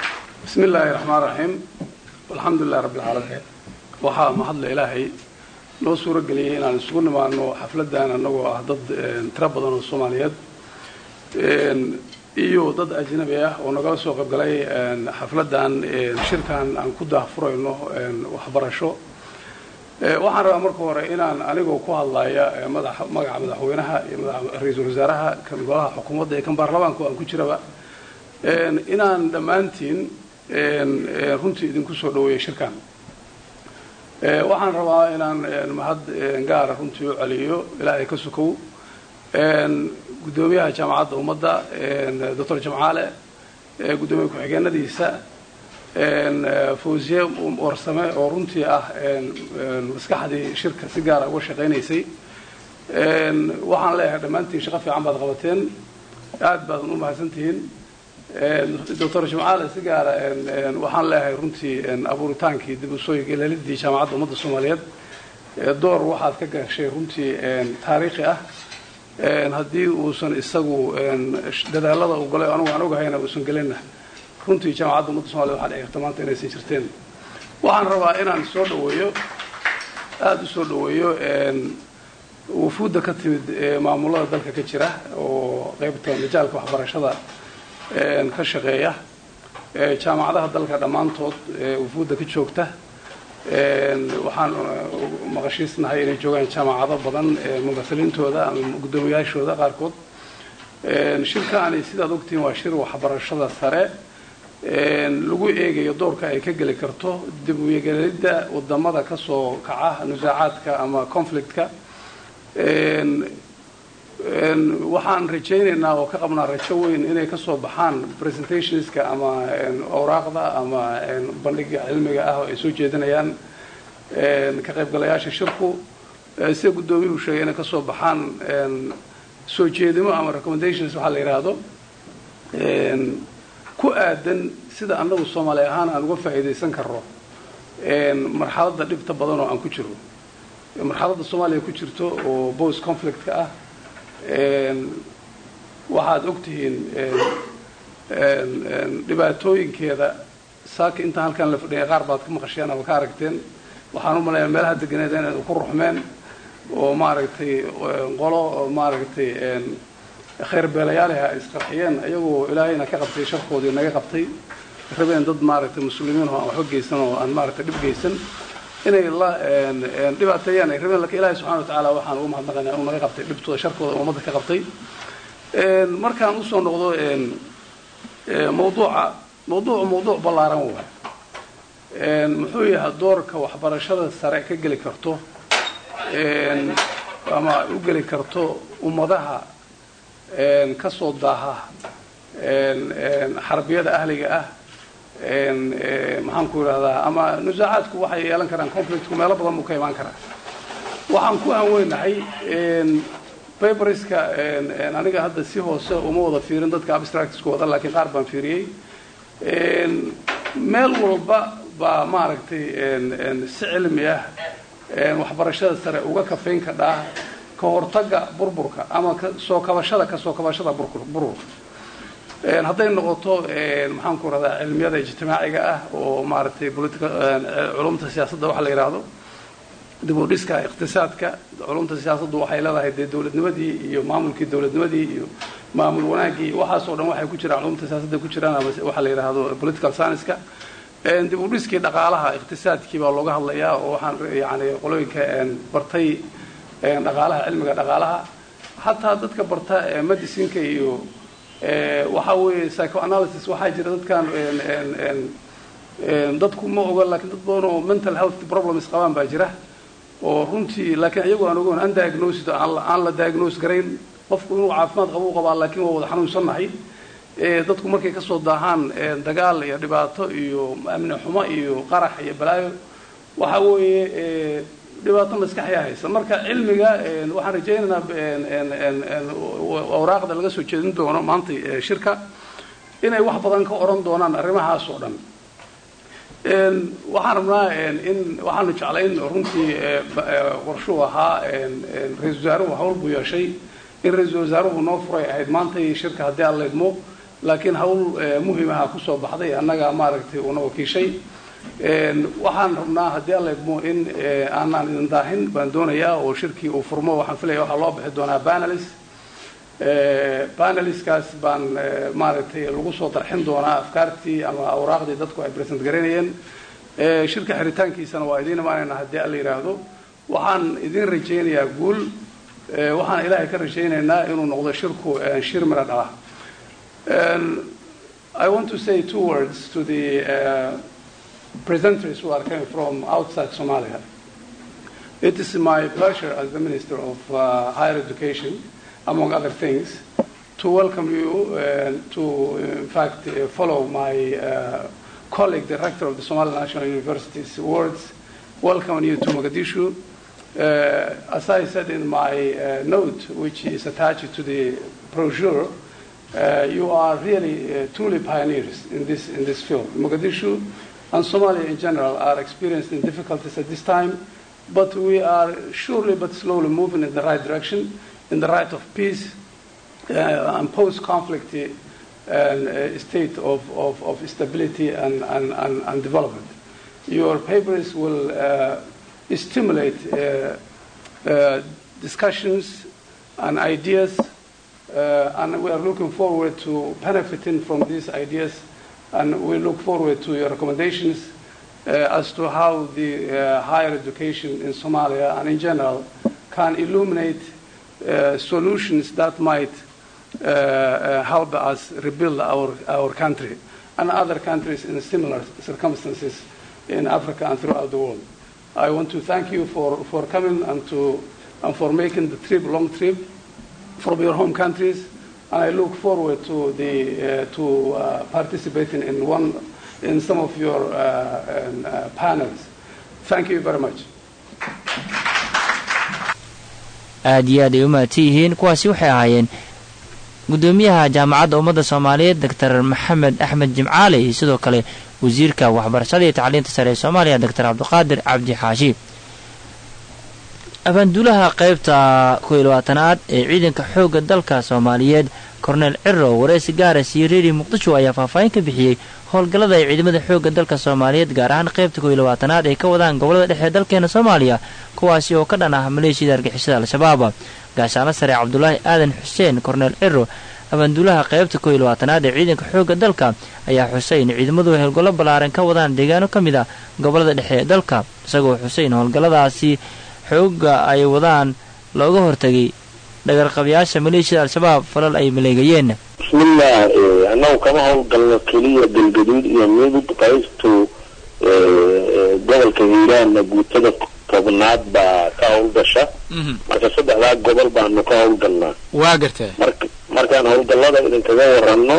بسم الله الرحمن الرحيم والحمد لله رب العالمين waxaa mahadla ilaahay noo suuro geliyey inaan isugu nimaano xafladdan annagoo ah dad tiro badan oo soomaaliyeed iyo dad ajnabi ah oo nagala soo qaybgalay xafladdan shirkan aan ku daahfurayno waxbarasho waxaan rabaa marka hore inaan anigoo ku hadlaya magaca madaxweynaha iyo ra-iisul wasaaraha kan golaha xukuumadda iyo kan baarlamaanka aan ku jiraba inaan dhammaantiin runtii idinku soo dhaweeyo shirkan waxaan rabaa inaan mahad gaara runtii u celiyo ilaahay ka sukow guddoomiyaha jaamacadda ummadda doctor jamcaale guddoomiye ku-xigeenadiisa fawsiye warsame oo runtii ah maskaxdii shirka si gaara uga shaqaynaysay waxaan leeyahay dhammaantiin shaqo fiican baad qabateen aad baadan u mahadsantihiin doctor jamcaale si gaara waxaan leeyahay runtii abuuritaankii dib usoo gelelidii jaamacadda ummadda soomaaliyeed door waxaad ka gashay runtii taariikhi ah haddii uusan isagu dadaalada u galay anugu aan ogahayna uusan gelinna runtii jaamacadda ummadda somaliyed waxaa dhici karta maanta inaysan jirteen waxaan rabaa inaan soo dhaweeyo aada u soo dhaweeyo wufuudda ka timid maamulada dalka ka jira oo qaybta majaalka waxbarashada ka shaqeeya jaamacadaha dalka dhammaantood wufuudda ka joogta waxaan maqashiisnahay inay joogaan jaamacado badan mumasaliintooda ama guddoomiyaashooda qaarkood shirkaani sidaad ogtihiin waa shir waxbarashada sare lagu eegayo doorka ay ka geli karto dib u yegelidda wadamada ka soo kaca nusaacaadka ama conflictka waxaan rajaynaynaa oo ka qabnaa rajo weyn inay ka soo baxaan presentationska ama awraaqda ama bandhiga cilmiga ah oo ay soo jeedinayaan ka qaybgalayaasha shirku sida guddoomiyuhu sheegay inay ka soo baxaan soo jeedimo ama recommendations waxaa la yidhaahdo ku aadan sida annagu soomaali ahaan aan uga faa'iidaysan karno marxaladda dhibta badan oo aan ku jiro marxaladda soomaaliya ku jirto oo post conflictka ah waxaad ogtihiin dhibaatooyinkeeda saaka intaan halkaan la fadhiyay qaar baad ka maqasheen ama ka aragteen waxaan u malayaa meelaha deganeed inaad ku ruxmeen oo maaragtay qolo oo maaragtay khayr beelayaaliha ay isqarxiyeen iyagoo ilaahayna ka qabtay sharkoodii naga qabtay rabeen dad maaragtay muslimiin oo aan waxba geysan oo aan maaragtay dhib geysan inay la dhibaateeyaan ay rabeen lakin ilaahay subxana wa tacaala waxaan ugu mahadnaqaynaa inuu naga qabtay dhibtooda sharkooda ummadda ka qabtay markaan usoo noqdo mawduuca mawduucu mawduuc ballaaran waay muxuu yahay doorka waxbarashada sare ka geli karto ama u geli karto ummadaha ka soo daaha xarbiyada ahliga ah maxaan ku idhahdaa ama nusaacaadku waxay yeelan karaan conflictku meelo badan buu ka imaan karaa waxaan ku aanweynahay babriska aniga hadda si hoose uma wada fiirin dadka abstractsku wada laakiin qaar baan fiiriyey meel walba baa maaragtay si cilmi ah waxbarashada sare uga kafayn kadhaa ka hortaga burburka ama soo kabashada kasoo kabashada burburka hadday noqoto maxaan ku rahdaa cilmiyada ijtimaaciga ah oo maaragtay culumta siyaasadda waxa la yidhaahdo dib u dhiska iqtisaadka culumta siyaasaddu waxay leedahay dee dowladnimadii iyo maamulkii dowladnimadii iyo maamul wanaagii waxaasoo dhan waxay ku jiraan culumta siyaasadda ku jiraan ama waxa la yidhaahdo political science-ka dib u dhiskii dhaqaalaha iqtisaadkii baa looga hadlayaa oo waxaan yani qolooyinka bartay dhaqaalaha cilmiga dhaqaalaha xataa dadka barta medicinka iyo waxa weeye psychoanalysis waxaa jira dadkan dadku ma oga laakiin dad badan oo mental health problems qabaan baa jira oo runtii laakiin iyagu aan ogoon undiagnosed aan la diagnose garayn qofku inuu caafimaad qabo u qabaa laakiin waa wada xanuunsannahay dadku markay kasoo daahaan dagaal iyo dhibaato iyo amni xumo iyo qarax iyo balaayo waxa weeye dhibaato maskaxyaa haysa marka cilmiga waxaan rajaynaynaa awraaqda laga soo jeedin doono maanta shirka inay wax badan ka oran doonaan arrimahaas oo dhan waxaan rabnaa in waxaanu jeclayn runtii qorshuu ahaa ra-isul wasaaruhu hawl buu yeeshay in ra-iisul wasaaruhu noo furay ahayd maantay shirka haddii aan laydmo laakiin hawl muhimaha kusoo baxday annaga maaragtay uuna wakiishay waxaan rabnaa haddii alla idmo in aanaan idin daahin baan doonayaa oo shirkii uu furmo waxaan filaya waxaa loo bixi doonaa panelis paneliskaas baan maaragtay lagu soo darxin doonaa afkaartii ama awraaqdii dadku ay present garaynayeen shirka xiritaankiisana waa idiin imaanayna haddii alla yidhaahdo waxaan idin rajaynayaa guul waxaan ilaahay ka rajaynaynaa inuu noqdo shirku shir mira dhala I want to say two words to the uh, presenters who are coming from outside Somalia. It is my pleasure as the Minister of uh, Higher Education, among other things, to welcome you and to, in fact, uh, follow my uh, colleague, the rector of the Somali National University's words, welcome you to Mogadishu. Uh, as I said in my uh, note, which is attached to the brochure, uh, you are really uh, truly pioneers in this, in this field. Mogadishu and Somalia in general are experiencing difficulties at this time, but we are surely but slowly moving in the right direction, in the right of peace uh, and post-conflict uh, uh, state of, of, of stability and, and, and, and development. Your papers will uh, stimulate uh, uh, discussions and ideas, uh, and we are looking forward to benefiting from these ideas, and we look forward to your recommendations uh, as to how the uh, higher education in Somalia and in general can illuminate uh, solutions that might uh, uh, help us rebuild our, our country and other countries in similar circumstances in Africa and throughout the world. I want to thank you for, for coming and, to, and for making the trip, long trip from your home countries. And I look forward to, the, uh, to uh, participating in, one, in some of your uh, um, uh, panels. Thank you very much. aad iyo aad ay u mahadsan yihiin kuwaasi waxay ahaayeen guddoomiyaha jaamacadda ummadda soomaaliyeed doctor maxamed axmed jimcaale iyo sidoo kale wasiirka waxbarashada iyo tacliinta sare ee soomaaliya doctor cabdiqaadir cabdi xaashi abaanduulaha qaybta kow iyo labaatanaad ee ciidanka xoogga dalka soomaaliyeed korneel ciro wareysi gaaras iyo reeri muqdisho ayaa faahfaahin ka bixiyey howlgallada ay ciidamada xoogga dalka soomaaliyeed gaar ahaan qaybta kow iyo labaatanaad ay ka wadaan gobolada dhexe ee dalkeena soomaaliya kuwaasi oo ka dhan ah maleeshiyada argixisada al-shabaab gaashaano sare cabdulaahi aadan xuseen korneel ciro abaanduulaha qaybta kow iyo labaatanaad ee ciidanka xoogga dalka ayaa xuseyn ciidamadu howlgallo ballaaran ka wadaan deegaano ka mid a gobolada dhexe ee dalka isagoo xuseyn howlgalladaasi xoogga ay wadaan looga hortegay dhagarqabayaasha maleeshiyada al-shabaab falal ay maleegayeen bismillaah annagu kama howlgalno keliya galgaduud iyo midug qaybtu gobolka hiiraanna guutada tobnaad baa ka howlgasha marka saddexdaa gobol baanu ka howlgalnaa waa gartee marka markaan howlgallada idinkaga waranno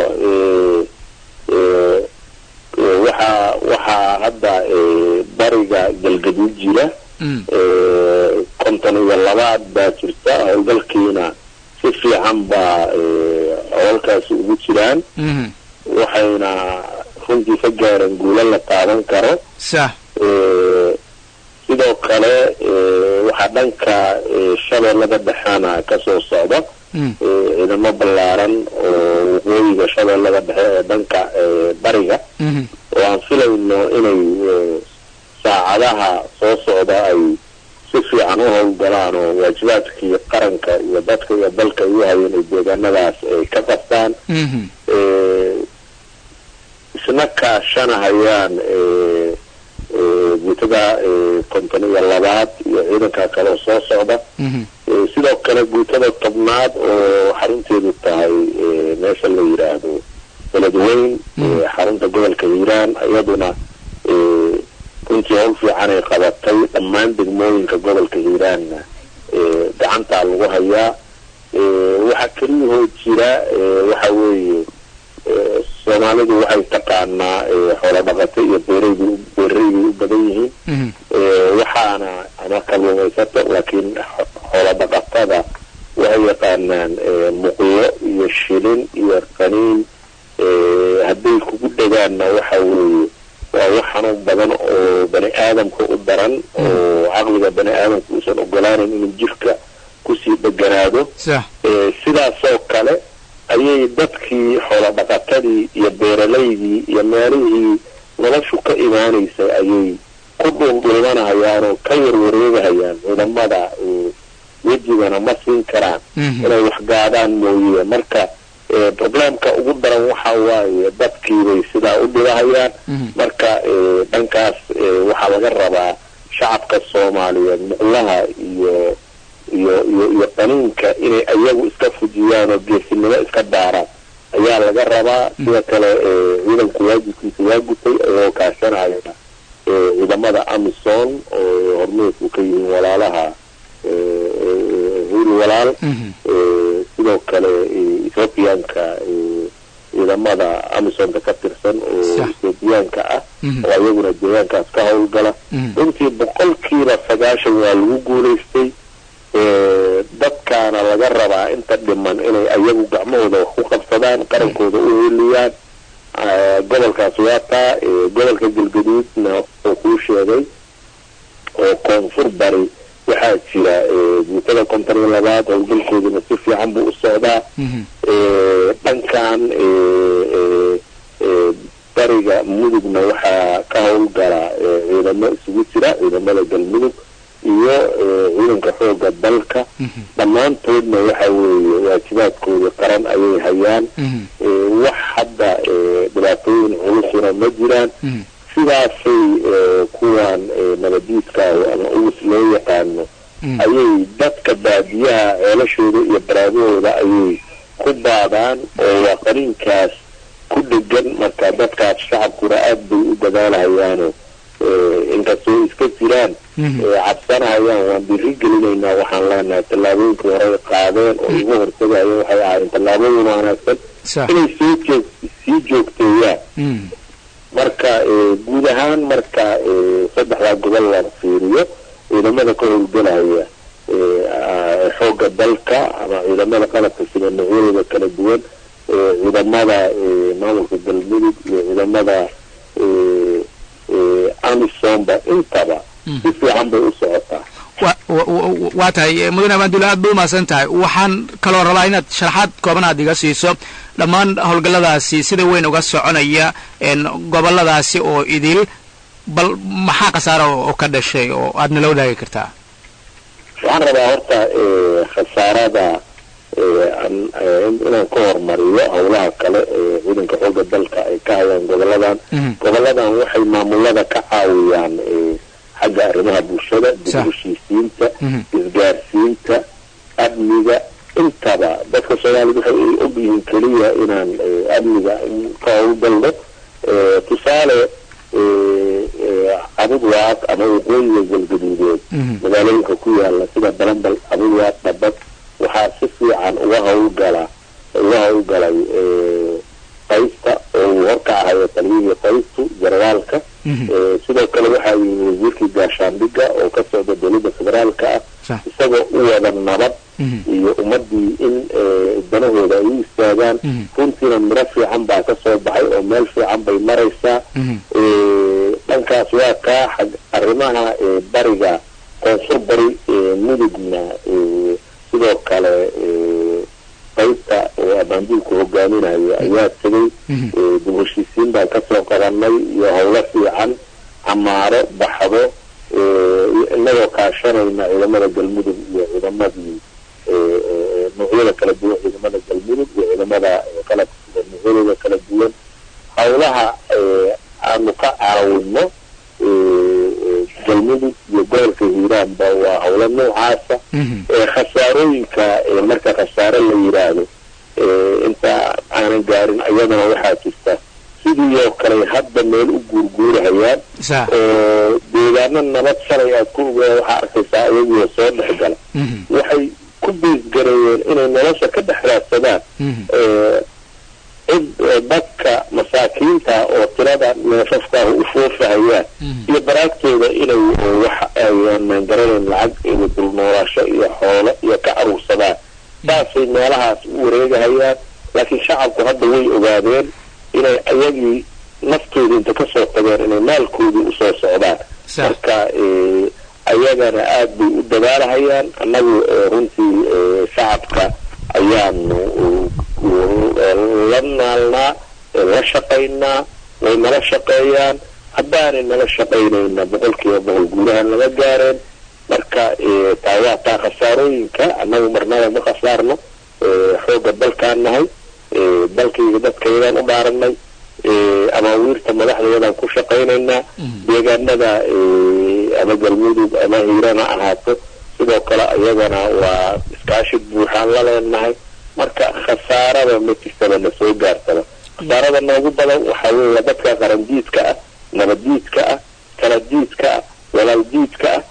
waxaa waxaa hadda bariga galgaduud jira konton iyo labaad baa jirta howlgalkiina si fiican baa howlkaasi ugu jiraan waxayna runtii ka gaareen guulo la taaban karo sax sidoo kale waxaa dhanka shabeellada dhexena kasoo socda ciidamo ballaaran oo waqooyiga shabeellada dhexe ee dhanka bariga oo aan filayno inay saacadaha soo socda ay si fiican u howlgalaan oo waajibaadkii qaranka iyo dadka iyo dalka ay u hayeen ay deegaanadaas ay ka qabtaan isna kaashanahayaan guutada konton iyo labaad iyo ciidanka kale oo soo socda sidoo kale guutada tobnaad oo xarunteedu tahay meesha la yidhaahdo beledweyn xarunta gobolka hiiraan iyaduna runtii howl fiican ay qabatay dhammaan degmooyinka gobolka hiiraanna gacantaa lagu hayaa waxaa keliyahoo jira waxa weeye soomaalidu waxay taqaanaa xoolo dhaqato iyo beeraydu beerareydii u badan yihiin waxaana ama kalluumaysato laakiin xoolo dhaqatada waxay yaqaanaan muqyo iyo shilin iyo qaniin hadday kugu dhegaanna waxa weeye waa wax xanuun badan oo bani aadamka u daran oo caqliga bani aadamka uusan ogolaanan inuu jirka kusii dheganaado sidaasoo kale ayay dadkii xoolo dhaqatadii iyo beeralaydii iyo meelihii noloshu ka imaanaysay ayay ku dhuundhuumanahayaan oo ka yarwareegahayaan ciidamada wejigana ma siin karaan inay waxgaadaan mooye marka probleemka ugu daran waxa waaye dadkiibay sidaa u dhibahayaan marka dhankaas waxaa laga rabaa shacabka soomaaliyeed muqlaha iyo iyo iyo iyo qaniinka inay ayagu iska fujiyaan oo geesinimo iska daaraan ayaa laga rabaa sida kale ciidanku waajibkiisa waa gutay ayagoo kaashanaya ciidamada amison oo hormeedku ka yihiin walaalaha hil walaal sidoo kale ethoobiyaanka ciidamada amisonka ka tirsan oo ethoobiyaanka ah oo ayaguna deegaankaas ka howlgala runtii boqolkiiba sagaashan waa lagu guulaystay dadkaana laga rabaa inta dhiman inay ayagu gacmahooda wax ku qabsadaan qarankooda u heliyaan gobolkaas waa taa gobolka galgaduudna oo kuu sheegay oo koonfur bari waxaa jira guutada konton iyo labaad howlgalkooduna si fiican buu u socdaa dhankan bariga mudugna waxaa ka howlgala ciidamo isugu jira ciidamada galmudug iyo ciidanka xooga dalka dhammaantoodna waxa weeye waajibaadkooda qaran ayay hayaan wax hadda dhibaatooyin culusuna ma jiraan sidaasay kuwan nabadiidkaahu ama ugus loo yaqaano ayay dadka baadiyaha ceelashooda iyo baraadahooda ayay ku baadaan oo waa qaniinkaas ku dhegan marka dadkaas shacabkuna aad bay u dadaalahayaano inkastoo iska jiraan cabsanahayaan waan diri gelinaynaa waxaan leenahay tallaabooyinkii horey qaadeen oo igu hortagaya waxay ahaayeen tallaabooyin wanaagsan inay soo joog sii joogteeyaan marka guud ahaan marka saddexdaa gobol la fiiriyo ciidamada ka howlgelaya xoogga dalka ama ciidamada qalabka sida noocyadooda kala duwan ciidamada maamulka galmudug iyo ciidamada amisomba intaba si fiican bay u socotaa waa tahay mudane abaandulle aad bay umahadsan tahay waxaan kaloo rabaa inaad sharaxaad kooban aad iga siiso dhammaan howlgalladaasi sida weyn uga soconaya goboladaasi oo idil bal maxaa khasaara oo ka dhashay oo aad nala wadaagi kartaa waxaan rabaa horta khasaarada inaan ka hormariyo howlaha kale ee ciidanka xooga dalka ay ka hayaan goboladan goboladan waxay maamulada ka caawiyaan xagga arrimaha bulshada dib heshiisiinta isgaarsiinta amniga intaba dadka soomaalida waxay ay og yihiin keliya inaan amniga ka howlgalno tusaale abudwaaq ama waqooyiga galgaduudeed magaalooyinka ku yaala sida balambal abudwaaq dhabad waxaa si fiican uga howlgala uga howlgalay qaysta oo uu horka ahayo taliyihii qaystu generaalka sidoo kale waxaa yimi wasiirkii gaashaandhiga oo ka socda dowladda federaalka ah isagoo u wada nabad iyo ummadii in danahooda ay u istaagaan runtiina miro fiican baa ka soo baxay oo meel fiican bay maraysaa dhankaas waa kaa xag arrimaha bariga koonfur bari mudugna sidoo kale qaybta oo abaanduulku hogaaminayo ayaa tegay dib heshiisiin baan kasoo qabanay iyo howlo fiican camaaro baxdo inagoo kaashanayna ciidamada galmudug iyo ciidamadii noocyada kala duwan ciidamada galmudug iyo ciidamada qalabka sida noocyadooda kala duwan howlaha aanu ka caawino galmudug iyo gobolka hiiraanba waa howlo noocaasa khasaarooyinka marka khasaare la yidhaahdo inta aanan gaarin ayadana waxaa jirta sidii oo kale hadda meel u guurguurahayaan oo deegaano nabad shalay aad ku ogaa waxaa arkaysaa ayagiio soo dhex gala waxay ku biisgareeyeen inay nolosha ka dhex raadsadaan cid dadka masaakiinta oo tirada neefafkaaha u foofahayaan iyo baraagtooda inay wax ayaanan garanayn lacag iyo dulnoolaasho iyo xoolo iyo ka aruursadaan saasay meelahaas u wareegahayaan laakiin shacabku hadda way ogaadeen inay ayagii naftooda inta kasoo tageen inay maalkoodii usoo socdaan marka ayagana aad bay u dadaalahayaan annagu runtii shacabka ayaanu la naalnaa la shaqaynaa way nala shaqeeyaan haddaanay nala shaqaynayna boqolkiiba boqol guulahan laga gaareen marka taa waa taa khasaarooyinka annagu marnaba ma khasaarno xoogga dalkaan nahay dalkayga dadkaydaan u dhaaranay amaawiirta madaxdeedaan ku shaqaynaynaa deegaanada ama galmudug ama hiiraan ha ahaato sidoo kale iyagana waa iskaashi buuxaan la leenahay marka khasaarada ma jirtaba na soo gaartaba khasaarada noogu badan waxaa weeye dadka qarandiidka ah nabaddiidka ah kaladiidka ah walaaldiidka ah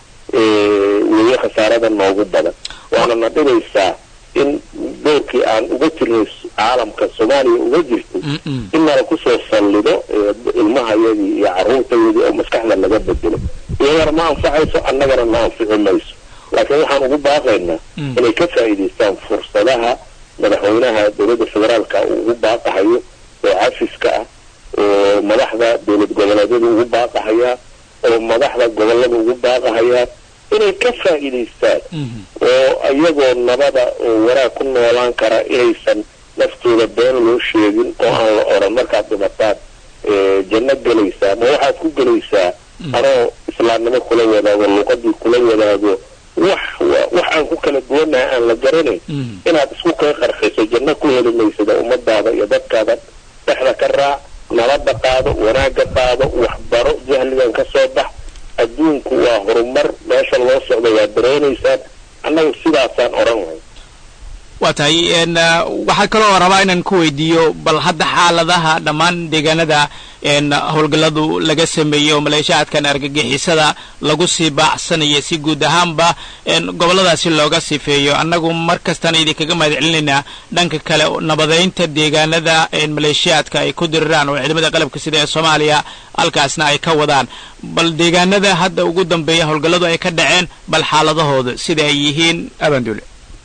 weeye khasaarada noogu badan waana na dhibaysaa in doorkii aan uga jirnay caalamka soomaaliya uga jirtay in nala kusoo sallido ilmahayadii iyo carruurtayadii oo maskaxda laga bedelo iyagana ma anfacayso annagana ma anfici mayso laakiin waxaan ugu baaqaynaa inay ka faa'iidaystaan fursadaha madaxweynaha dowladda federaalka uu ugu baaqahayo oo cafiska ah oo madaxda dowlad goboleedyada ugu baaqahayaa oo madaxda gobollada ugu baaqahayaan inay ka faa'iidaystaan oo iyagoo nabada oo wanaag ku noolaan kara inaysan naftooda been loo sheegin oo aan la odhan markaad dhimataan janno gelaysaa ma waxaad ku gelaysaa anoo islaamnimo kula wadaago luqadii kula wadaago wax wax aan ku kala duwanahay aan la garanayn inaad isku kay qarxiso janno ku heli maysada ummadaada iyo dadkaada dhexda ka raac nabadda qaado wanaagga qaado waxbaro jahligan ka soo bax adduunku waa horumar meesha loo socda waa dareenaysaan annaga sidaasaan odhan lahay waa tahay waxaa kaloo rabaa inaan ku weydiiyo bal hadda xaaladaha dhammaan deegaanada howlgalladu laga sameeyey oo maleeshaadkan argagixisada lagu sii baacsanaya si guud ahaanba gobolladaasi looga sifeeyo annagu mar kastaan idinkaga mahad celinaynaa dhanka kale nabadeynta deegaanada maleeshiyaadka ay ku diriraan oo ciidamada qalabka sida ee soomaaliya halkaasna ay ka wadaan bal deegaanada hadda ugu dambeeya howlgalladu ay ka dhaceen bal xaaladahooda sida ay yihiin abaanduule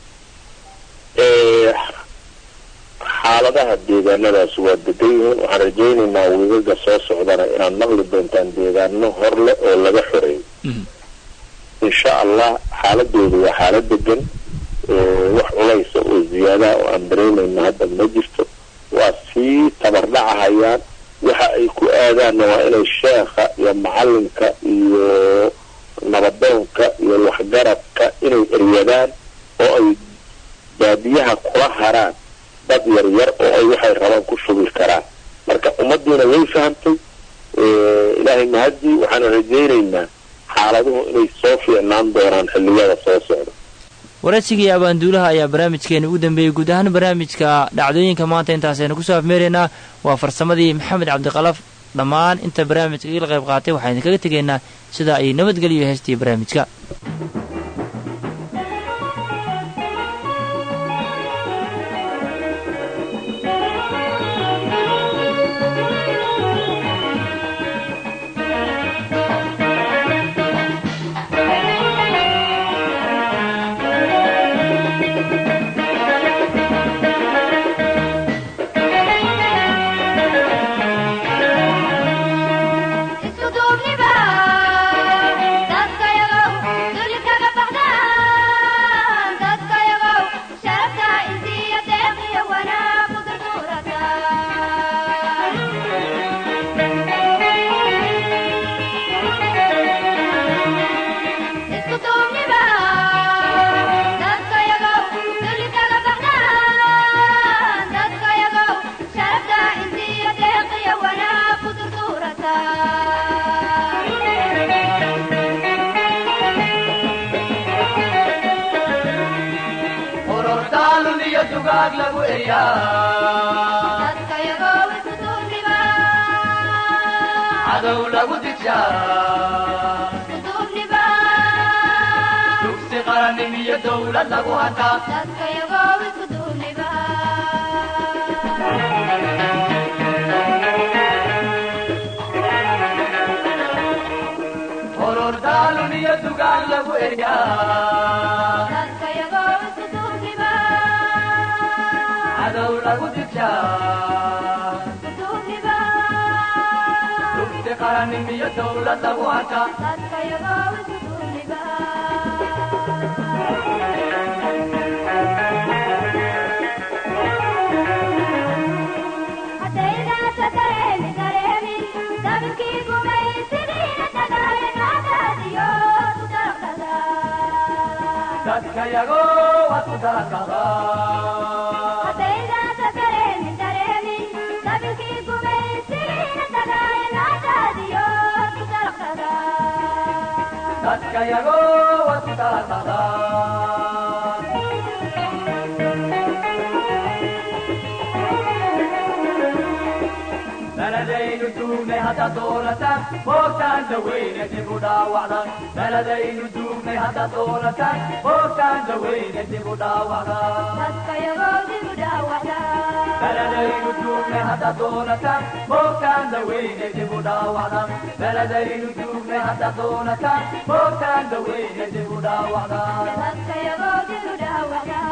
xaaladaha deegaanadaas waa degan yihiin waxaan rajaynaynaa wiigaga soo socdana inaad maqli doontaan deegaano horle oo laga xoreeyo insha allah xaaladoodu waa xaalad degan wax culaysa oo ziyaadaha oo aan dareemayna hadda ma jirto waa sii tabardhacahayaan waxa ay ku aadaanna waa inay sheekha iyo macalinka iyo nabadoonka iyo waxgaradka inay eryadaan oo ay baadiyaha kula haraan dad yar yar oo ay waxay rabaan ku shubi karaan marka ummaddiina way fahamtay ilaahay mahadii waxaanu rajaynaynaa xaaladuhu inay soo fiicnaan doonaan xilliyada soo socda waraysigii abaanduulaha ayaa barnaamijkeena ugu dambeeyey guud ahaan barnaamijka dhacdooyinka maanta intaasaynu kusoo afmeeraynaa waa farsamadii maxamed cabdiqalaf dhammaan inta barnaamijka igala qayb qaatay waxaan idinkaga tegaynaa sida ay nabadgeliyo heestii barnaamijka Dareemi dareemi dadkayago waad ku darakada haddaydaasa dareemin dareemin dabilkii gumaysigiina dagaaya naadaadiyo ku dalaqtada dadkayago waad ku darakada beledaynu duugnay haddaad doonataan boogtaan daweyne dib u dhaawacdan beledaynu duugnay haddaad doonataan boogtaan daweyne dib u dhaawacdan dadkayagoo dib u dhaawacda beledaynu duugnay haddaad doonataan boogtaan daweyne dib u dhaawacdan beledaynu duugnay haddaad doonataan boogtaan daweyne dib u dhaawacdan dadkayagoo dib u dhaawacda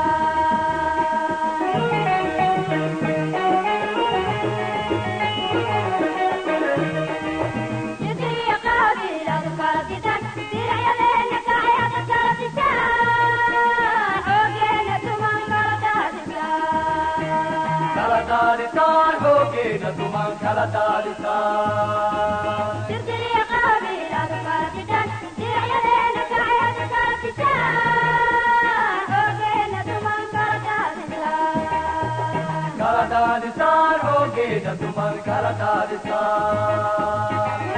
jidriya qaabiiladu kala disan diracyadeena kacyada kala disaan xoogeena tuman kala daadisaan kala daadisaan xoogeena tuman kala daadisaan jidriya qaabiiladu kala disan diracyadeena kacyada kala disaan xoogeena tuman kala daadisaan kala daadisaan xoogeena tuman kala daadisaan